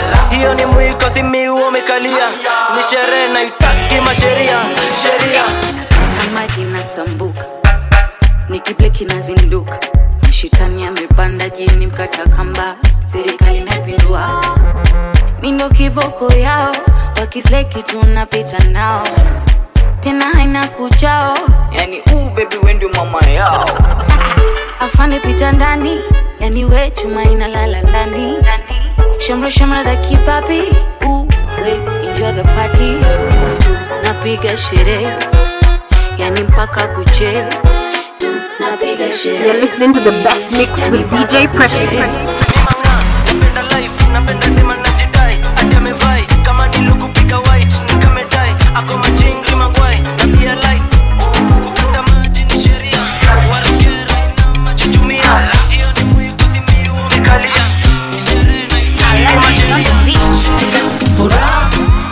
hiyo ni mwiko simiu umekalia ni sherehe naitaki masheria sheria
maji nasambuka nikible kinazinduka mashitani amepanda jini mkata kamba serikali napindua mindo kiboko yao wakisleki tunapita nao tena haina kuchao yani uu bebi wendi mama yao afande pita ndani yani we chuma inalala ndani shamra shamra za kipapi uu we enjoy the party napiga sherehe yani mpaka kuche napiga sherehe
You're listening to the best mix with DJ Presley.
napenda life napenda dema najidai hadi amevai kama nilukupiga white nikamedai ako machingri mangwai na pia light kukata maji ni sheria warugera ina machuchumia hiyo ni mwiko simiu umekalia ni sherehe naitaki masheria
furaha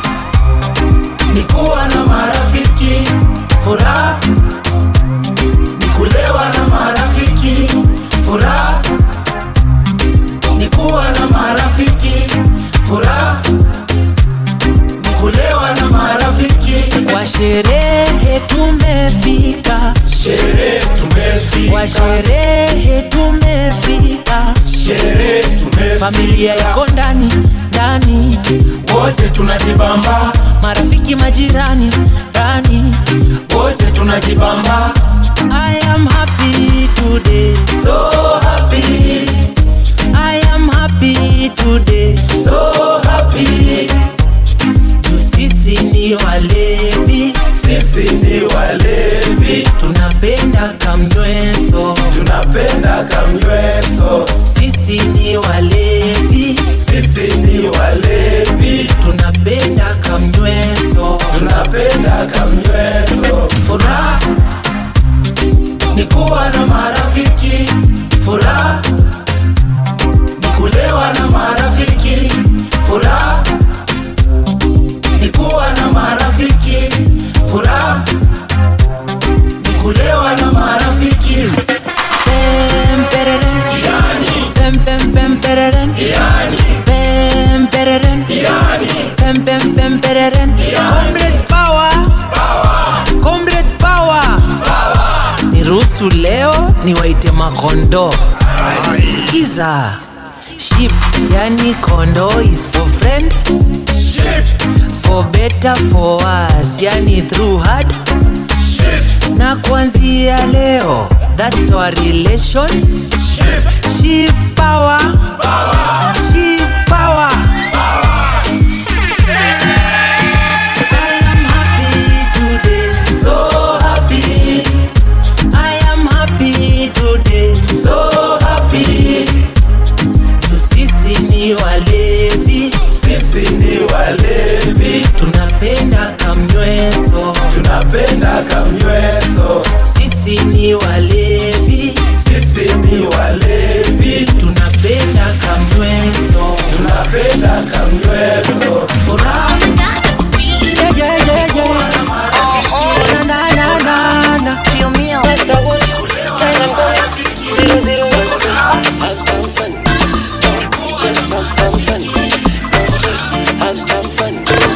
ni kuwa na marafiki furaha ni kulewa na marafiki furaha ni kuwa na marafiki furaha ni kulewa na marafiki
kwa sherehe tumefika
sherehe tumefika
kwa sherehe tumefika
sherehe tumefika
familia yako ndani ndani
wote tunajibamba
marafiki majirani ndani
wote tunajibamba
I am happy today
so happy
I am happy today
so happy
Juu sisi ni walevi
sisi ni walevi
tunapenda kamnyweso
tunapenda kamnyweso
sisi ni walevi
sisi ni walevi
tunapenda kamnyweso
tunapenda kamnyweso furaha ni kuwa na marafiki furaha ni kulewa na marafiki furaha ni kuwa na marafiki furaha ni kulewa na marafiki
Pem, pereren. Pem, pem, pem, pereren. Pem, pereren. Pem, pem, pem, pereren. Comrades power. Comrades power. niruhusu leo niwaite makondo skiza ship yani kondo is for friend for better for us yani through hard na kuanzia leo that's our relation ship power ship power I am happy today
so happy
I am happy today
so happy
Juu sisi ni walevi
sisi ni walevi
tunapenda kamnyweso
tunapenda kamnyweso
sisi ni walevi
sisi ni walevi
tunapenda kamnyweso
tunapenda kamnyweso furaha
yeah, yeah, yeah, yeah. Na, na, na, na, na.
That's how what Zero zero one six Have some fun Just have some fun Just have some fun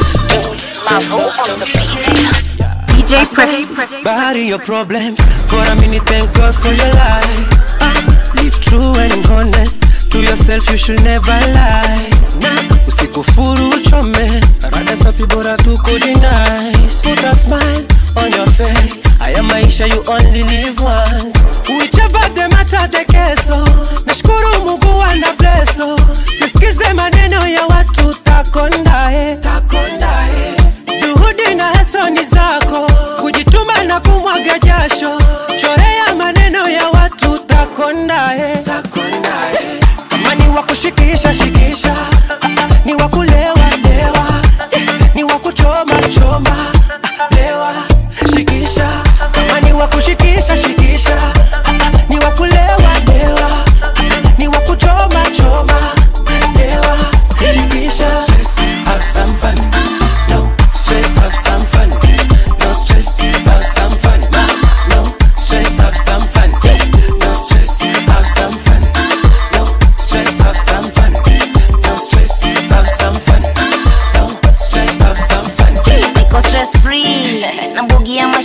DJ Presley.
Bury your problems For a minute thank God for your life Ah, Live true and honest To yourself you should never lie Nah, Usikufuru uchome Rada safi bora tu kudenice Put a smile on your face Haya maisha you only live once Whichever the matter the keso Nashukuru Mungu ana blesso Sisikize maneno ya watu takondae Takondae Juhudi na heso ni zako Kujituma na kumwaga jasho Chorea maneno ya watu takondae Takondae Kama ni wa kushikisha shikisha Ni wa kulewa lewa Ni wa kuchoma choma Lewa shikisha Kama ni wa kushikisha shikisha Ni wa kulewa lewa Ni wa kuchoma choma Lewa shikisha Have some fun No stress, have some fun. No stress, have some fun. No stress, have some fun. No stress, have some fun. No stress, have some fun. No stress, have some fun.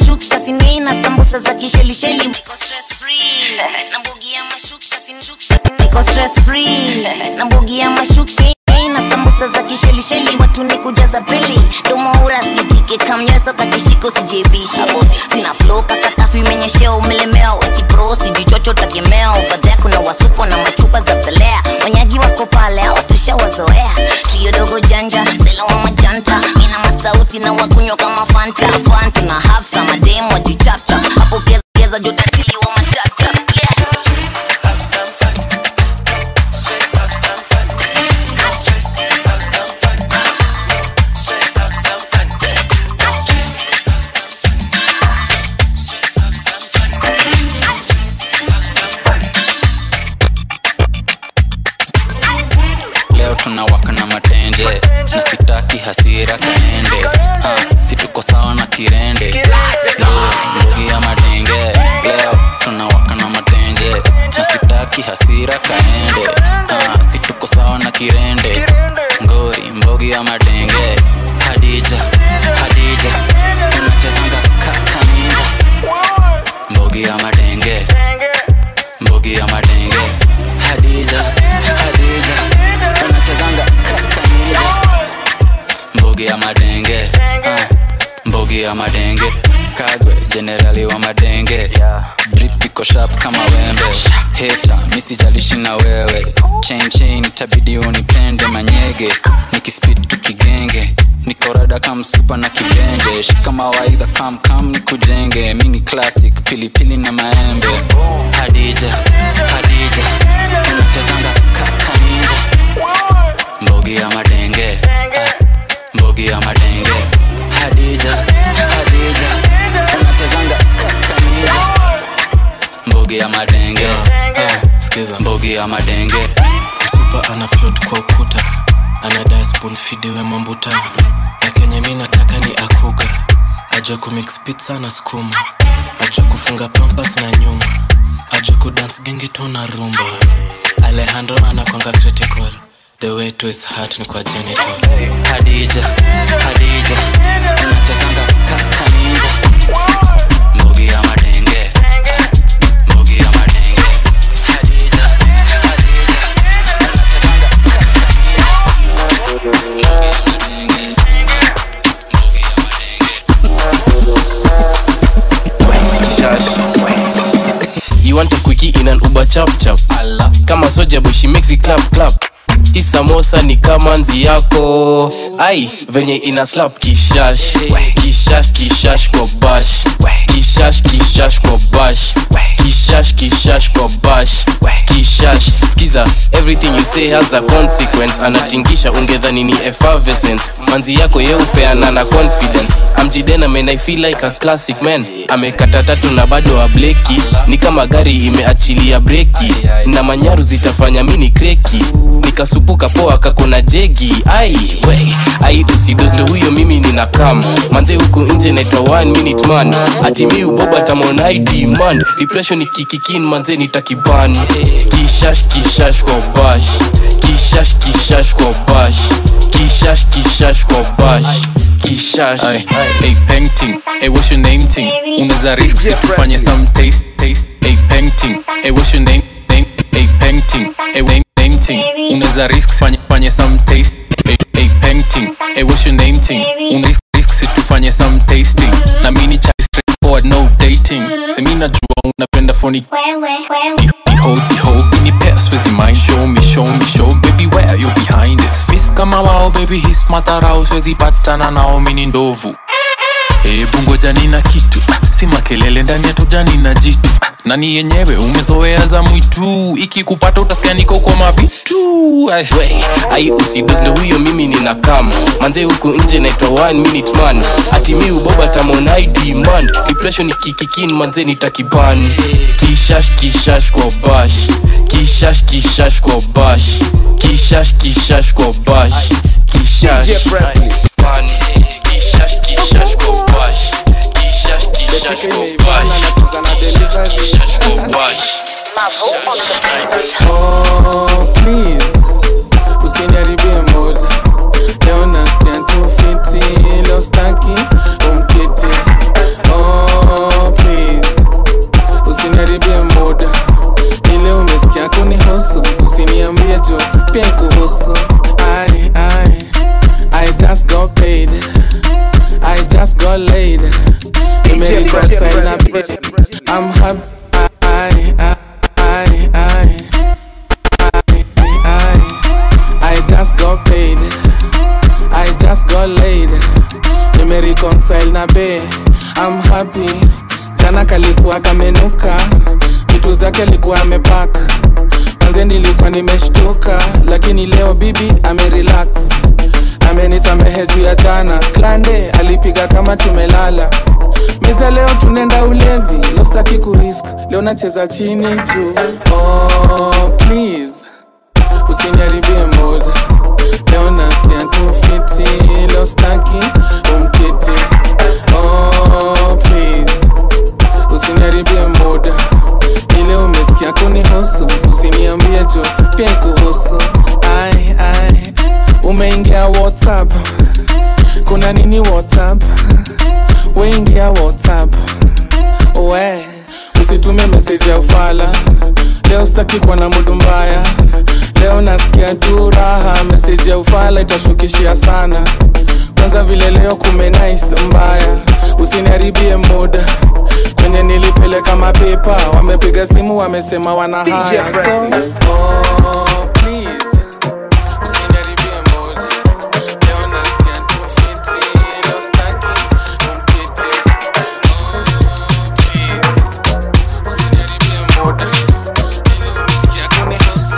mashuksha sinina sambusa za kishelisheli niko stress free na mbogi ya mashuksha sinshuksha niko stress free na mbogi ya mashuksha na sambusa za kishelisheli watu ni kujaza pili domoura sitike kamnyeso kakishiko sijebishe sina flow kasakafu imenyeshea umelemewa wasipro sijichocho takemea ovadhea kuna wasupo na machupa za pelea wanyagi wako pale awatushawazoea trio dogo janja sela wa majanta ina masauti na wakunywa kama fanta fanta na hafsa mademu wajichapcha hapo keza keza jotatili wa matata yeah.
leo tunawaka na matenje na sitaki hasira kaende ha, si tuko sawa na kirende Ndo- mbogi ya madenge leo tunawaka na matenje na sitaki hasira kaende ha, si tuko sawa na kirende ngori mbogi ya madenge hadija hadija tunachezanga kakaninja mbogi ya madenge mbogi ya madenge hadija hadija tunachezanga kakanija mbogi ya madenge ah, mbogi ya madenge kagwe jenerali wa madenge drip iko sharp kama wembe heta misijalishi na wewe chain chain itabidi unipende manyege nikispid tukigenge nikorada kamsupa na kibenje shika mawaidha kamkam nikujenge mini classic pilipili na maembe hadija hadija tunachezanga kakanija mbogi ya madenge ah, mbogi ya madenge hadija hadija tunachezanga kakanija mbogi ya madenge ah, skiza mbogi ya madenge
supa ana float kwa ukuta anadai spoon fidiwe mambuta na kenye mi nataka ni akuga ajue kumix pizza na skuma ajue kufunga pampas na nyuma ajue kudance genge tu na rumba alejandro anakwanga critical the way to his heart ni kwa genital
hadija hadija tunachezanga kakanija mbogi ya madenge mbogi ya madenge hadija hadija tunachezanga kakanija mbogi ya madenge
You want a quickie in an Uber chap chap kama soja boy she makes it clap clap hii samosa ni kama nzi yako ai venye ina slap kishash kishash kishash kwa bash kishash kishash kwa bash kishash kishash kwa bash kishash skiza everything you say has a consequence anatingisha ungedhani ni effervescence manzi yako yeupeana na confidence amjidena man i feel like a classic man amekata tatu na bado ableki ni kama gari imeachilia breki na manyaru zitafanya mini kreki nikasupuka poa kakona jegi ai we ai usidozle huyo mimi nina kam manze huku nje naitwa one minute man ati mi uboba tamon id man depression ikikikin manze nitakiban kishash kishash kwa bash kishash kishash kwa bash kishash kishash kwa bash kishash
Ay, hey painting hey what's your name ting unaweza risk si tufanye some taste taste hey painting hey what's your name name hey painting hey name name ting unaweza risk fanye fanye some taste hey, hey painting hey what's your name ting una risk risk si tufanye some tasting na mini cha straightforward no dating semi najua unapenda phony Iho, iho, ini pairs with mind Show me, show me, show baby where you behind this Miss kama wao baby his matarao Siwezi patana nao mini ndovu Hebu ngoja nina kitu ah, si makelele ndani ya tujani na jitu ah, nani yenyewe umezoea za mwitu ikikupata utasikia niko kwa mavitu Ay.
we ai usidozle huyo mimi nina kam manze huku nje naitwa one minute man ati mi uboba tamon id man depression ikikikin manze nitakiban kishash kishash kwa bash kishash kishash kwa bash kishash kishash kwa bash kishash
DJ Presley.
Man, kishash kishash kwa bash kishash kishash kwa bash kishash kishash kwa bash
Oh, please usiniharibie mood leo nasikia tu fiti leo staki umkiti oh, happy jana kalikuwa kamenuka vitu zake alikuwa amepaka manze nilikuwa nimeshtuka lakini leo bibi amerelax amenisamehe juu ya jana klande alipiga kama tumelala miza leo tunaenda ulevi leo sitaki kurisk leo nacheza chini juu oh, please usiniharibie mood leo nasikia tu fiti leo staki umkiti oh, please usiniharibie mood ile umesikia kunihusu usiniambie jo pia kuhusu ai ai umeingia whatsapp kuna nini whatsapp weingia whatsapp we usitume meseji ya ufala leo sitaki kuwa na mudu mbaya leo nasikia tu raha meseji ya ufala itashukishia sana kwanza vile leo kumenais mbaya usiniharibie muda kwenye nilipeleka mapepa wamepiga simu wamesema wana haya so, oh, please usiniharibie muda leo nasikia tu fiti leo staki umkiti oh, please usiniharibie muda ile umesikia kunihusu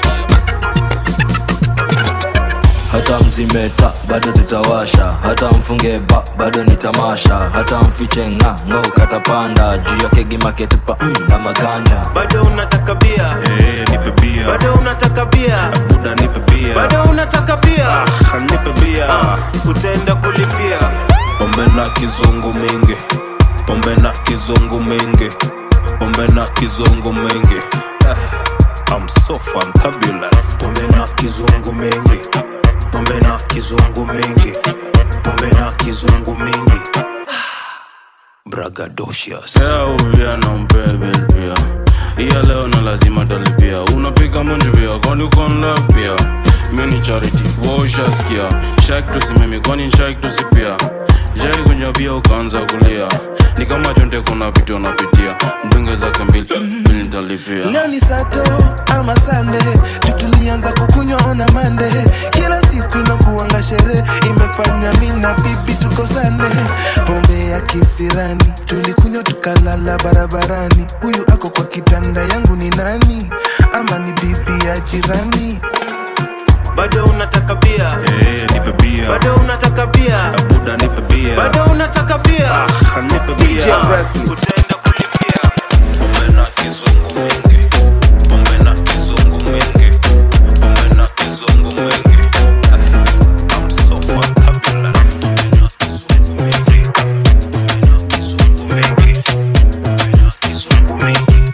hata mzimeta bado tutawasha hata mfunge ba bado ni tamasha hata mfiche nga ngo katapanda juu ya kegi maketupa mm, na maganda
bado unataka bia
hey, nipe bia
bado unataka bia
buda nipe bia
bado unataka bia
ah, nipe bia
utaenda kulipia
pombe na kizungu mingi pombe na kizungu mingi pombe na kizungu mingi ah, I'm so fantabulous
pombe na kizungu mingi pombe na kizungu mingi pombe na kizungu mingi
bragadocious
yeah, nampebel pia iya leo na lazima talipia unapiga munju pia kwani ukon love pia mini charity woshaskia shak tusimimi kwani shak tusipia jai kunywa bia ukaanza kulia ni kama chonte kuna vitu unapitia mdunge zake mbili mbili nitalipia
leo ni sato ama sande tutulianza kukunywa ona mande kila siku inakuanga sherehe imefanya mi na bibi tukosane pombe ya kisirani tulikunywa tukalala barabarani huyu ako kwa kitanda yangu ni nani ama ni bibi ya jirani
bado unataka bia
hey, nipe bia
bado unataka bia
buda nipe bia
bado unataka bia
ah, nipe bia
utaenda kulipia
pombe na kizungu mingi pombe na kizungu mingi pombe na kizungu mingi ah, I'm so fantabulous pombe na kizungu mingi pombe na kizungu mingi pombe na kizungu mingi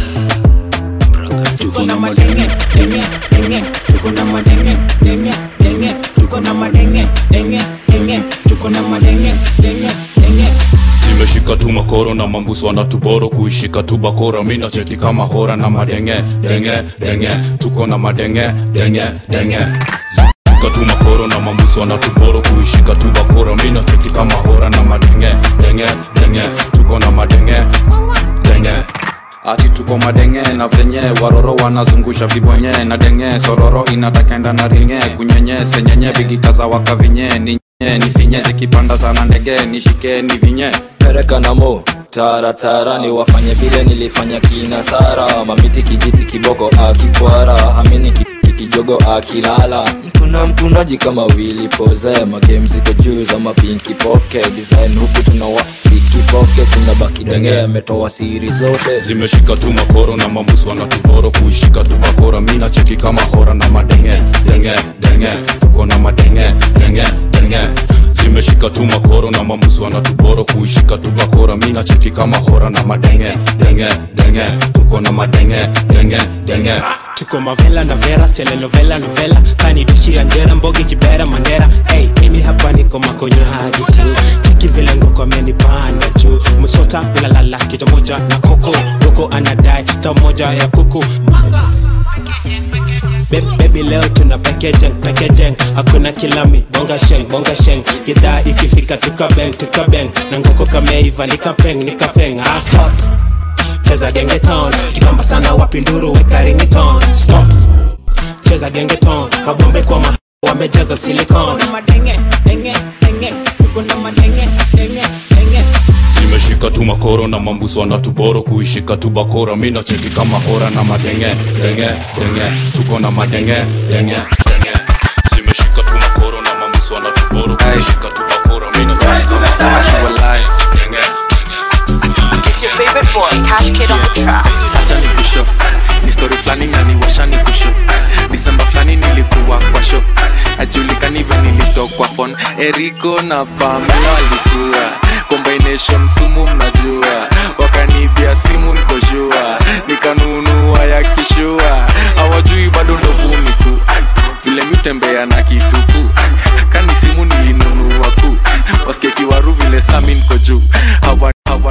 tuko na madenge denge denge tuko na madenge denge denge tuko na madenge denge denge tuko na madenge denge denge
zimeshika tu makoro na mambuso wanatuboro kuishika tu bakora mina cheki kama hora na madenge denge denge tuko na madenge denge denge zimeshika tu makoro na mambuso wanatuboro kuishika tu bakora mina cheki kama hora na madenge denge denge tuko na madenge denge ati tuko madenge na venye waroro wanazungusha vibonye na denge sororo inatakenda na ringe kunyenye senyenye vigikaza wakavinye ni nye, ni finye zikipanda sana ndege nishike ni vinye
pereka namo taratara ni wafanye vile nilifanya kina sara mamiti kijiti kiboko akikwara hamini ki- ki- kijogo akilala mtuna mtunaji kama wili poze magemziko juu za mapinki poke design huku tunawa pikipoke tunabaki denge ametoa siri zote
zimeshika tu makoro na mambusu wanatuboro kuishika tu bakora mina cheki kama hora na madenge denge denge tuko na madenge denge denge zimeshika tu makoro na mambusu wanatuboro kuishika tu bakora mina cheki kama hora na madenge denge denge tuko na madenge denge denge
tuko mavela na vera telenovela novela kanidishia njera mbogi kibera mandera hey, mimi hapa niko makonyo hadi tu cheki vile ngoko amenipanda juu msota ulalala kicha moja na koko koko anadai ta moja ya kuku Baby, baby leo tuna pekejeng pekejeng hakuna kilami bonga sheng bonga sheng gidhaa ikifika tukabeng tukabeng na ngoko kameiva nikapeng nikapeng ah, stop cheza gengeton kibamba sana wapinduru weka ringiton stop cheza gengeton mabombe kwa ma wamejaza silicon
madenge denge denge tuko na madenge denge denge
zimeshika tu makoro na mambuso na tuboro kuishika tu bakora mi nacheki kama hora na madenge denge denge tuko na madenge denge denge zimeshika tu makoro na mambuso na tuboro kuishika tu bakora mi nacheki kama hora denge
It's your favorite boy, Cash Kid on the track.
acha ni kusho ni story flani na niwasha ni kusho disemba flani nilikuwa kwa sho ajulikani hivyo nilitokwa fon eriko na pamela walikuwa combination sumu mnajua wakanibia simu nikoshua nikanunua ya kishua hawajui bado ndovuniku vile mitembea na kituku kani simu nilinunua ku waskekiwaru vile sami niko juu hawa, hawa.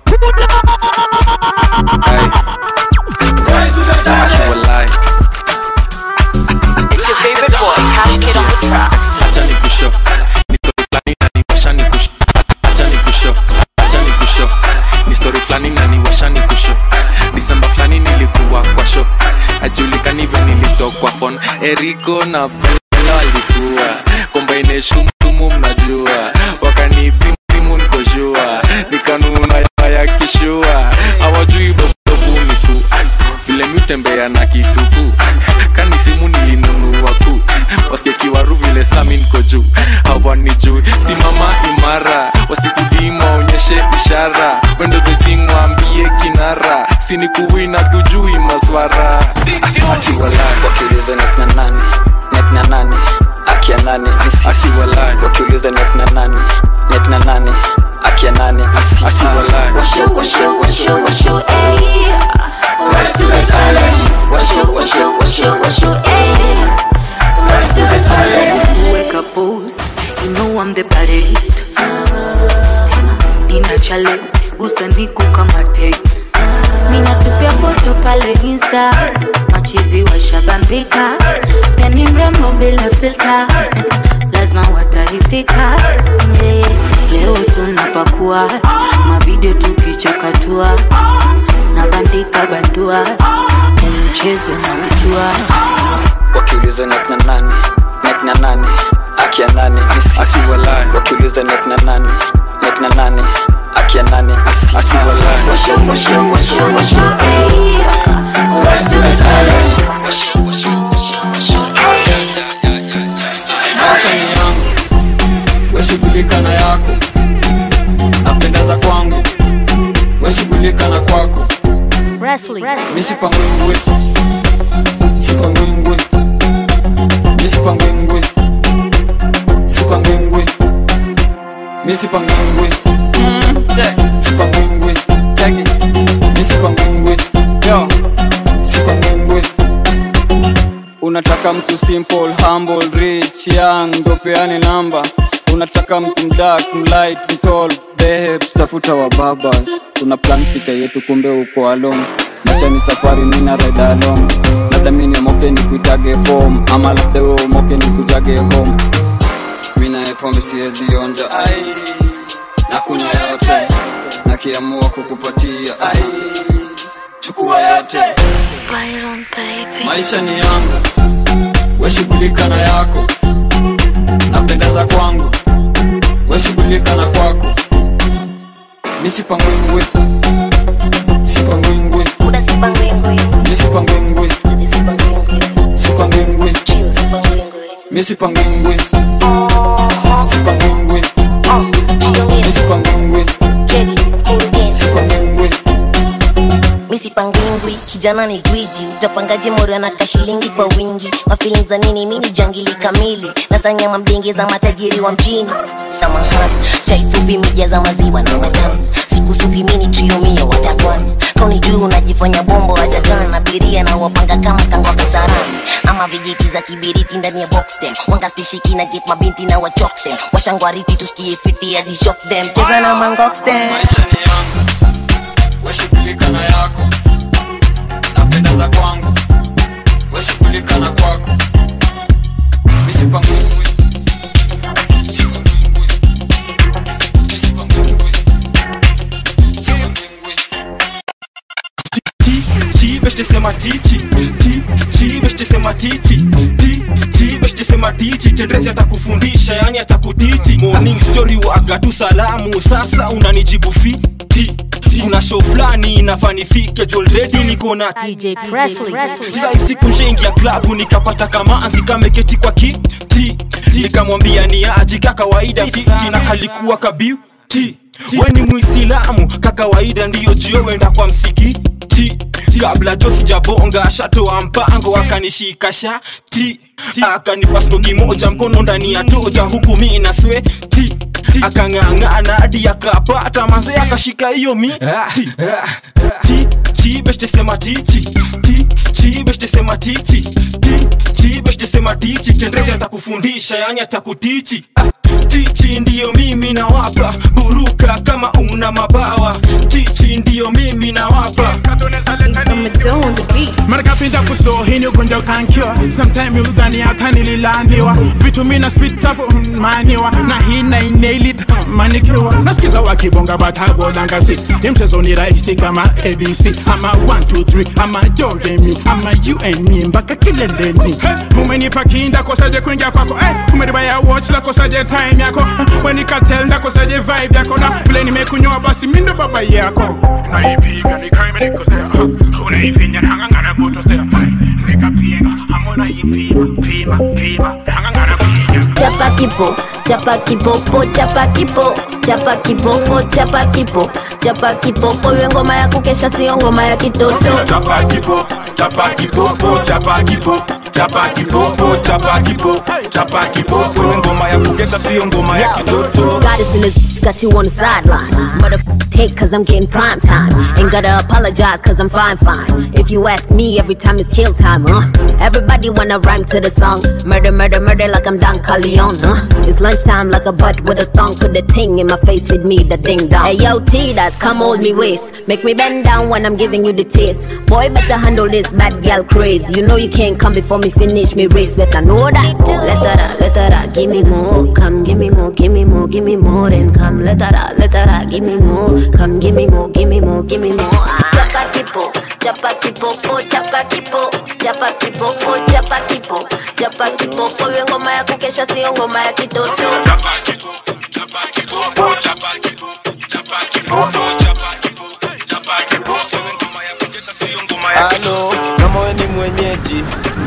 Akiwalai.
It's your favorite boy, Cash Kid on the track.
acha ni kusho ni story flani na niwasha ni kusho acha ni kusho acha ni kusho ni story flani na niwasha ni kusho disemba flani nilikuwa kwa sho ajulikani hivyo nilitokwa fon eriko na bela walikuwa combination tumu mnajua wakanipimu nikoshua nikanuna ya kishua hawajui bobuniku vile mitembea na kituku kani simu nilinunua ku waskekiwaru vile sami niko juu hawanijui simama imara wasikudima onyeshe ishara wendo bezingwambie kinara sinikuwina tujui maswara
wakiuliza net na nani net na nani akia nani ni sisi wakiuliza net na nani net na nani akia nani ni sisi
Washo, washo, washo, washo, ayy. Rise to the challenge. Washo, washo, washo, washo, ayy. Rise to the challenge. Wake up, pose. You know I'm the baddest. Tena, nina chale, gusa niku kama te. Ninatupia foto pale Insta, machizi washabambika. Pia ni mrembo bila filter, lazima watahitika. Yeah. Leo tunapakua mavideo tukichakatua na bandika bandua mchezo na ujua
wakiuliza net na nani net na nani akia nani ni sisi wakiuliza net na nani net na nani akia nani ni sisi
Washo, washo, washo, washo, ayy. Rise to the challenge. Washo, washo, washo, washo, ayy.
maisha ni yangu weshughulika na yako napendeza kwangu weshughulika na kwako misipangwingwe sipangwingwe misipangwingwe sipangwingwe misipangwingwe sipangwingwe misipangwingwe sipangwingwe unataka mtu simple humble rich young ndo peane namba unataka mtu mdak mlight mtol behe tutafuta wa babas tuna plan fita yetu kumbe uko alone maisha ni safari mina ride alone labda mini moke ni kuitage form ama labda wewe moke ni kujage home mina epombe siwezi onja ai na kunywa yote nakiamua kukupatia ai chukua yote maisha ni yangu weshughulika na yako napendeza kwangu weshughulika na kwako misipangwingwe sipangwingwe misipangwingwe sipangwingwe misipangwingwe sipangwingwe misipangwingwe sipangwingwe
misipangwingwi kijana ni gwiji utapangaje moro na kashilingi kwa wingi mafilin za nini mini jangili kamili nasanyama mdenge za matajiri wa mjini samahani chai fupi mija za maziwa na matamu sikusugi mini triomia watakwan kauni juu unajifanya bombo hajagan abiria na wapanga kama kangwa kasarani ama vijiti za kibiriti ndani ya boxtem wangastishiki na get mabinti na wachoktem washangwariti tusikie fiti hadi shock them cheza na mangoxtem
weshughulika na yako napendeza kwangu weshughulika na kwako misipangwingwe
beshte sema tichi ti chi beshte sema tichi ti chi beshte sema tichi kendrezi atakufundisha yani atakutichi morning story waga tu salamu sasa unanijibu fi ti kuna show fulani inafanifike jolredi niko na
DJ Presley.
sai siku nshaingia klabu nikapata kamanzi kameketi kwa kiti nikamwambia ni aji ka kawaida fiti na kalikuwa kabiuti we ni muislamu ka kawaida ndiyo jio wenda kwa msikiti kabla jo sijabonga shatoa mpango akanishika shati akanipa stoki moja mkono ndani ya toja huku mi na sweti akang'ang'ana hadi akapata manze akashika hiyo mi ti ti ti beshte sema tichi ti chi beshte sema tichi ti chi beshte sema tichi kendrezi atakufundisha yani atakutichi ah, tichi ndiyo mimi nawapa buruka kama una mabawa tichi ndiyo mimi nawapa
marikapinda kusohini ugonjwa ukankiwa sometime udhani hata nililandiwa vitu mina spitafumaniwa na hii nainelitamanikiwa nasikiza wakibonga batagodangasi imchezo ni rahisi kama abc ama 123 ama joremu ama un mpaka kileleni hey, umenipa kinda kosaje kuingia kwako hey, umeribaya watch la kosaje time yako Eh, wenikatel ndakosaje vibe yako na vile nimekunyoa basi mindo baba yako naipiga nikaimenikosea unaifinya hangangana kutosea nikapiga amona ipima pima pima hangangana kuinya
chapa kipo chapa kipopo chapa kipo chapa kipopo chapa kipo chapa kipopo iwe ngoma ya kukesha sio ngoma ya kitoto
chapa kipo chapa kipopo chapa kipo chapa kipopo chapa kipo chapa kipopo ni ngoma ya kukesha sio ngoma ya kitoto
Goddess in this got you on the sideline. But if hate cause I'm getting prime time. Ain't gotta apologize cause I'm fine, fine. If you ask me, every time is kill time, huh? Everybody wanna rhyme to the song. Murder, murder, murder like I'm Don Corleone, huh? It's lunchtime like a butt with a thong. Put the ting in my face with me, the ding dong. Hey yo, T, that come hold me waist. Make me bend down when I'm giving you the taste. Boy, better handle this bad girl craze. You know you can't come before me finish me race. Better know that. Let her out, let her out, give me more. Come, give me more, give me more, give me more. Then come, let her out, let her out, give me more. Come, give me more, give me more, give me more. Ah. Chapa kipo, chapa kipo, po, chapa kipo, chapa kipo, po, chapa kipo, chapa kipo, po. Iwe ngoma ya kukesha sio ngoma ya kitoto.
chapa kipo chapa kipopo chapa kipo chapa kipopo chapa kipo chapa kipopo ni ngoma ya kukesha sio ngoma ya
Halo, kama we ni mwenyeji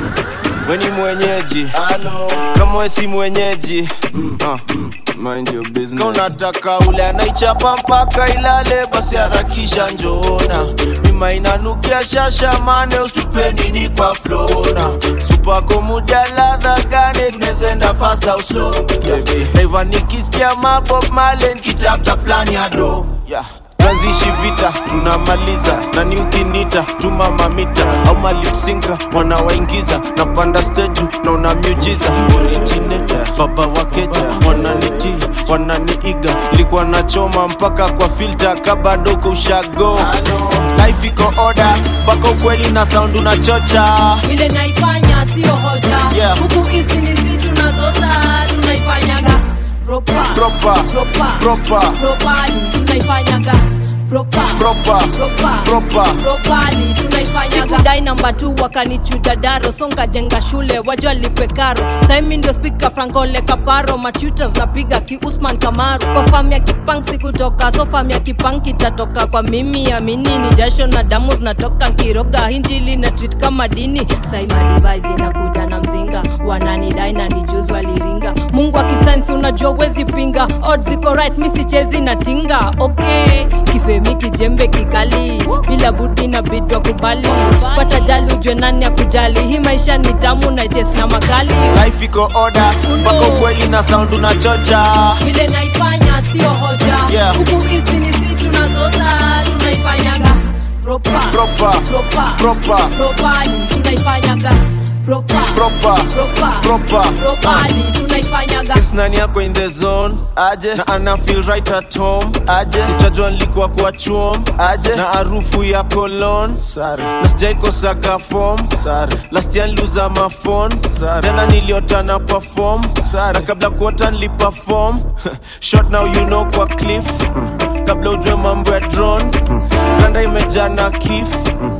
we ni mwenyeji kama we si mwenyeji ah, mind your business. Kama unataka ule anaichapa mpaka ilale basi harakisha njoona mima inanukia shasha mane ustupe nini kwa flona supako muda ladha gane tunezenda fast au slow baby naiva nikisikia mabob malen kitafta plan ya do yeah tuanzishi vita tunamaliza nani ukinita tuma mamita au malipsinka wanawaingiza napanda steju na una miujiza originator baba wakeja wananiti wananiiga likuwa nachoma mpaka kwa filta kabadoko ushago life iko oda mpaka ukweli na sound unachocha
vile naifanya sio hoja
Yeah.
huku hizi ni si tunazoza tunaifanyaga propa
Proper.
propa
Proper.
propani tunaifanyaga propa
Proper.
propa
Proper.
propani tunaifanyaga sikudai namba tu wakanichuja daro songa jenga shule wajua lipe karo saimi ndio spika frankole kaparo machutas napiga ki usman kamaru kwa fam ya kipang sikutoka so fam ya kipang kitatoka kwa mimi amini ni jasho na damu zinatoka nkiroga hinjili na treat kama dini saimadivise inakuja na mzinga wananidai na nijuzi waliringa mungu wa kisayansi unajua wezi pinga odds ziko right mi sichezi na tinga okay kifemi kijembe kikali bila budi na bidwa kubali pata jali ujwe nani ya kujali hii maisha ni tamu na jes na makali
life iko oda mpaka ukweli na sound unachocha
vile naifanya sio hoja
Yeah.
huku hizi ni si tunazoza tunaifanyaga propa
Proper.
propa
Proper.
propani tunaifanyaga propa
Proper.
propa
Proper.
propani tunaifanyaga
Yes, nani yako in the zone aje na ana feel right at home aje utajua nilikuwa kwa chuom aje na harufu ya cologne sare na sijaikosaga form sare last year niliuza ma phone sare tena niliota na perform sare na kabla kuota niliperform short now you know kwa cliff kabla ujue mambo ya drone ganda imejaa na kif na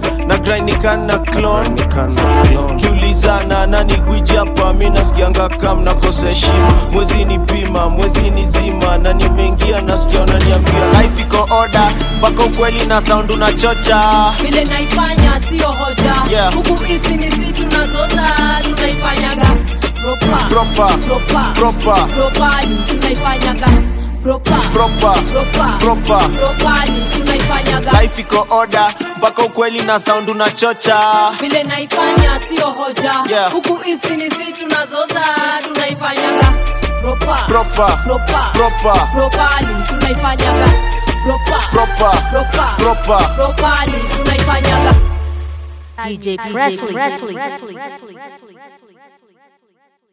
grainikana clon kiulizana nani gwiji hapa mi nasikianga kam nakosa heshima mwezi ni pima mwezi ni zima na nimeingia nasikia unaniambia life iko oda mpaka ukweli na sound unachocha
vile naifanya sio hoja
Yeah.
huku hizi ni si tunazoza tunaifanyaga proper
Proper.
proper
Proper.
properly tunaifanyaga proper
Proper.
proper
Proper.
properly tunaifanyaga
life iko oda mpaka ukweli na sound unachocha
vile naifanya sio hoja
Yeah.
huku hizi ni si tunazoza tunaifanyaga proper
Proper.
proper
Proper.
properly tunaifanyaga proper
Proper.
proper
Proper.
properly tunaifanyaga
DJ Presley. Presley. Presley. Presley. Presley.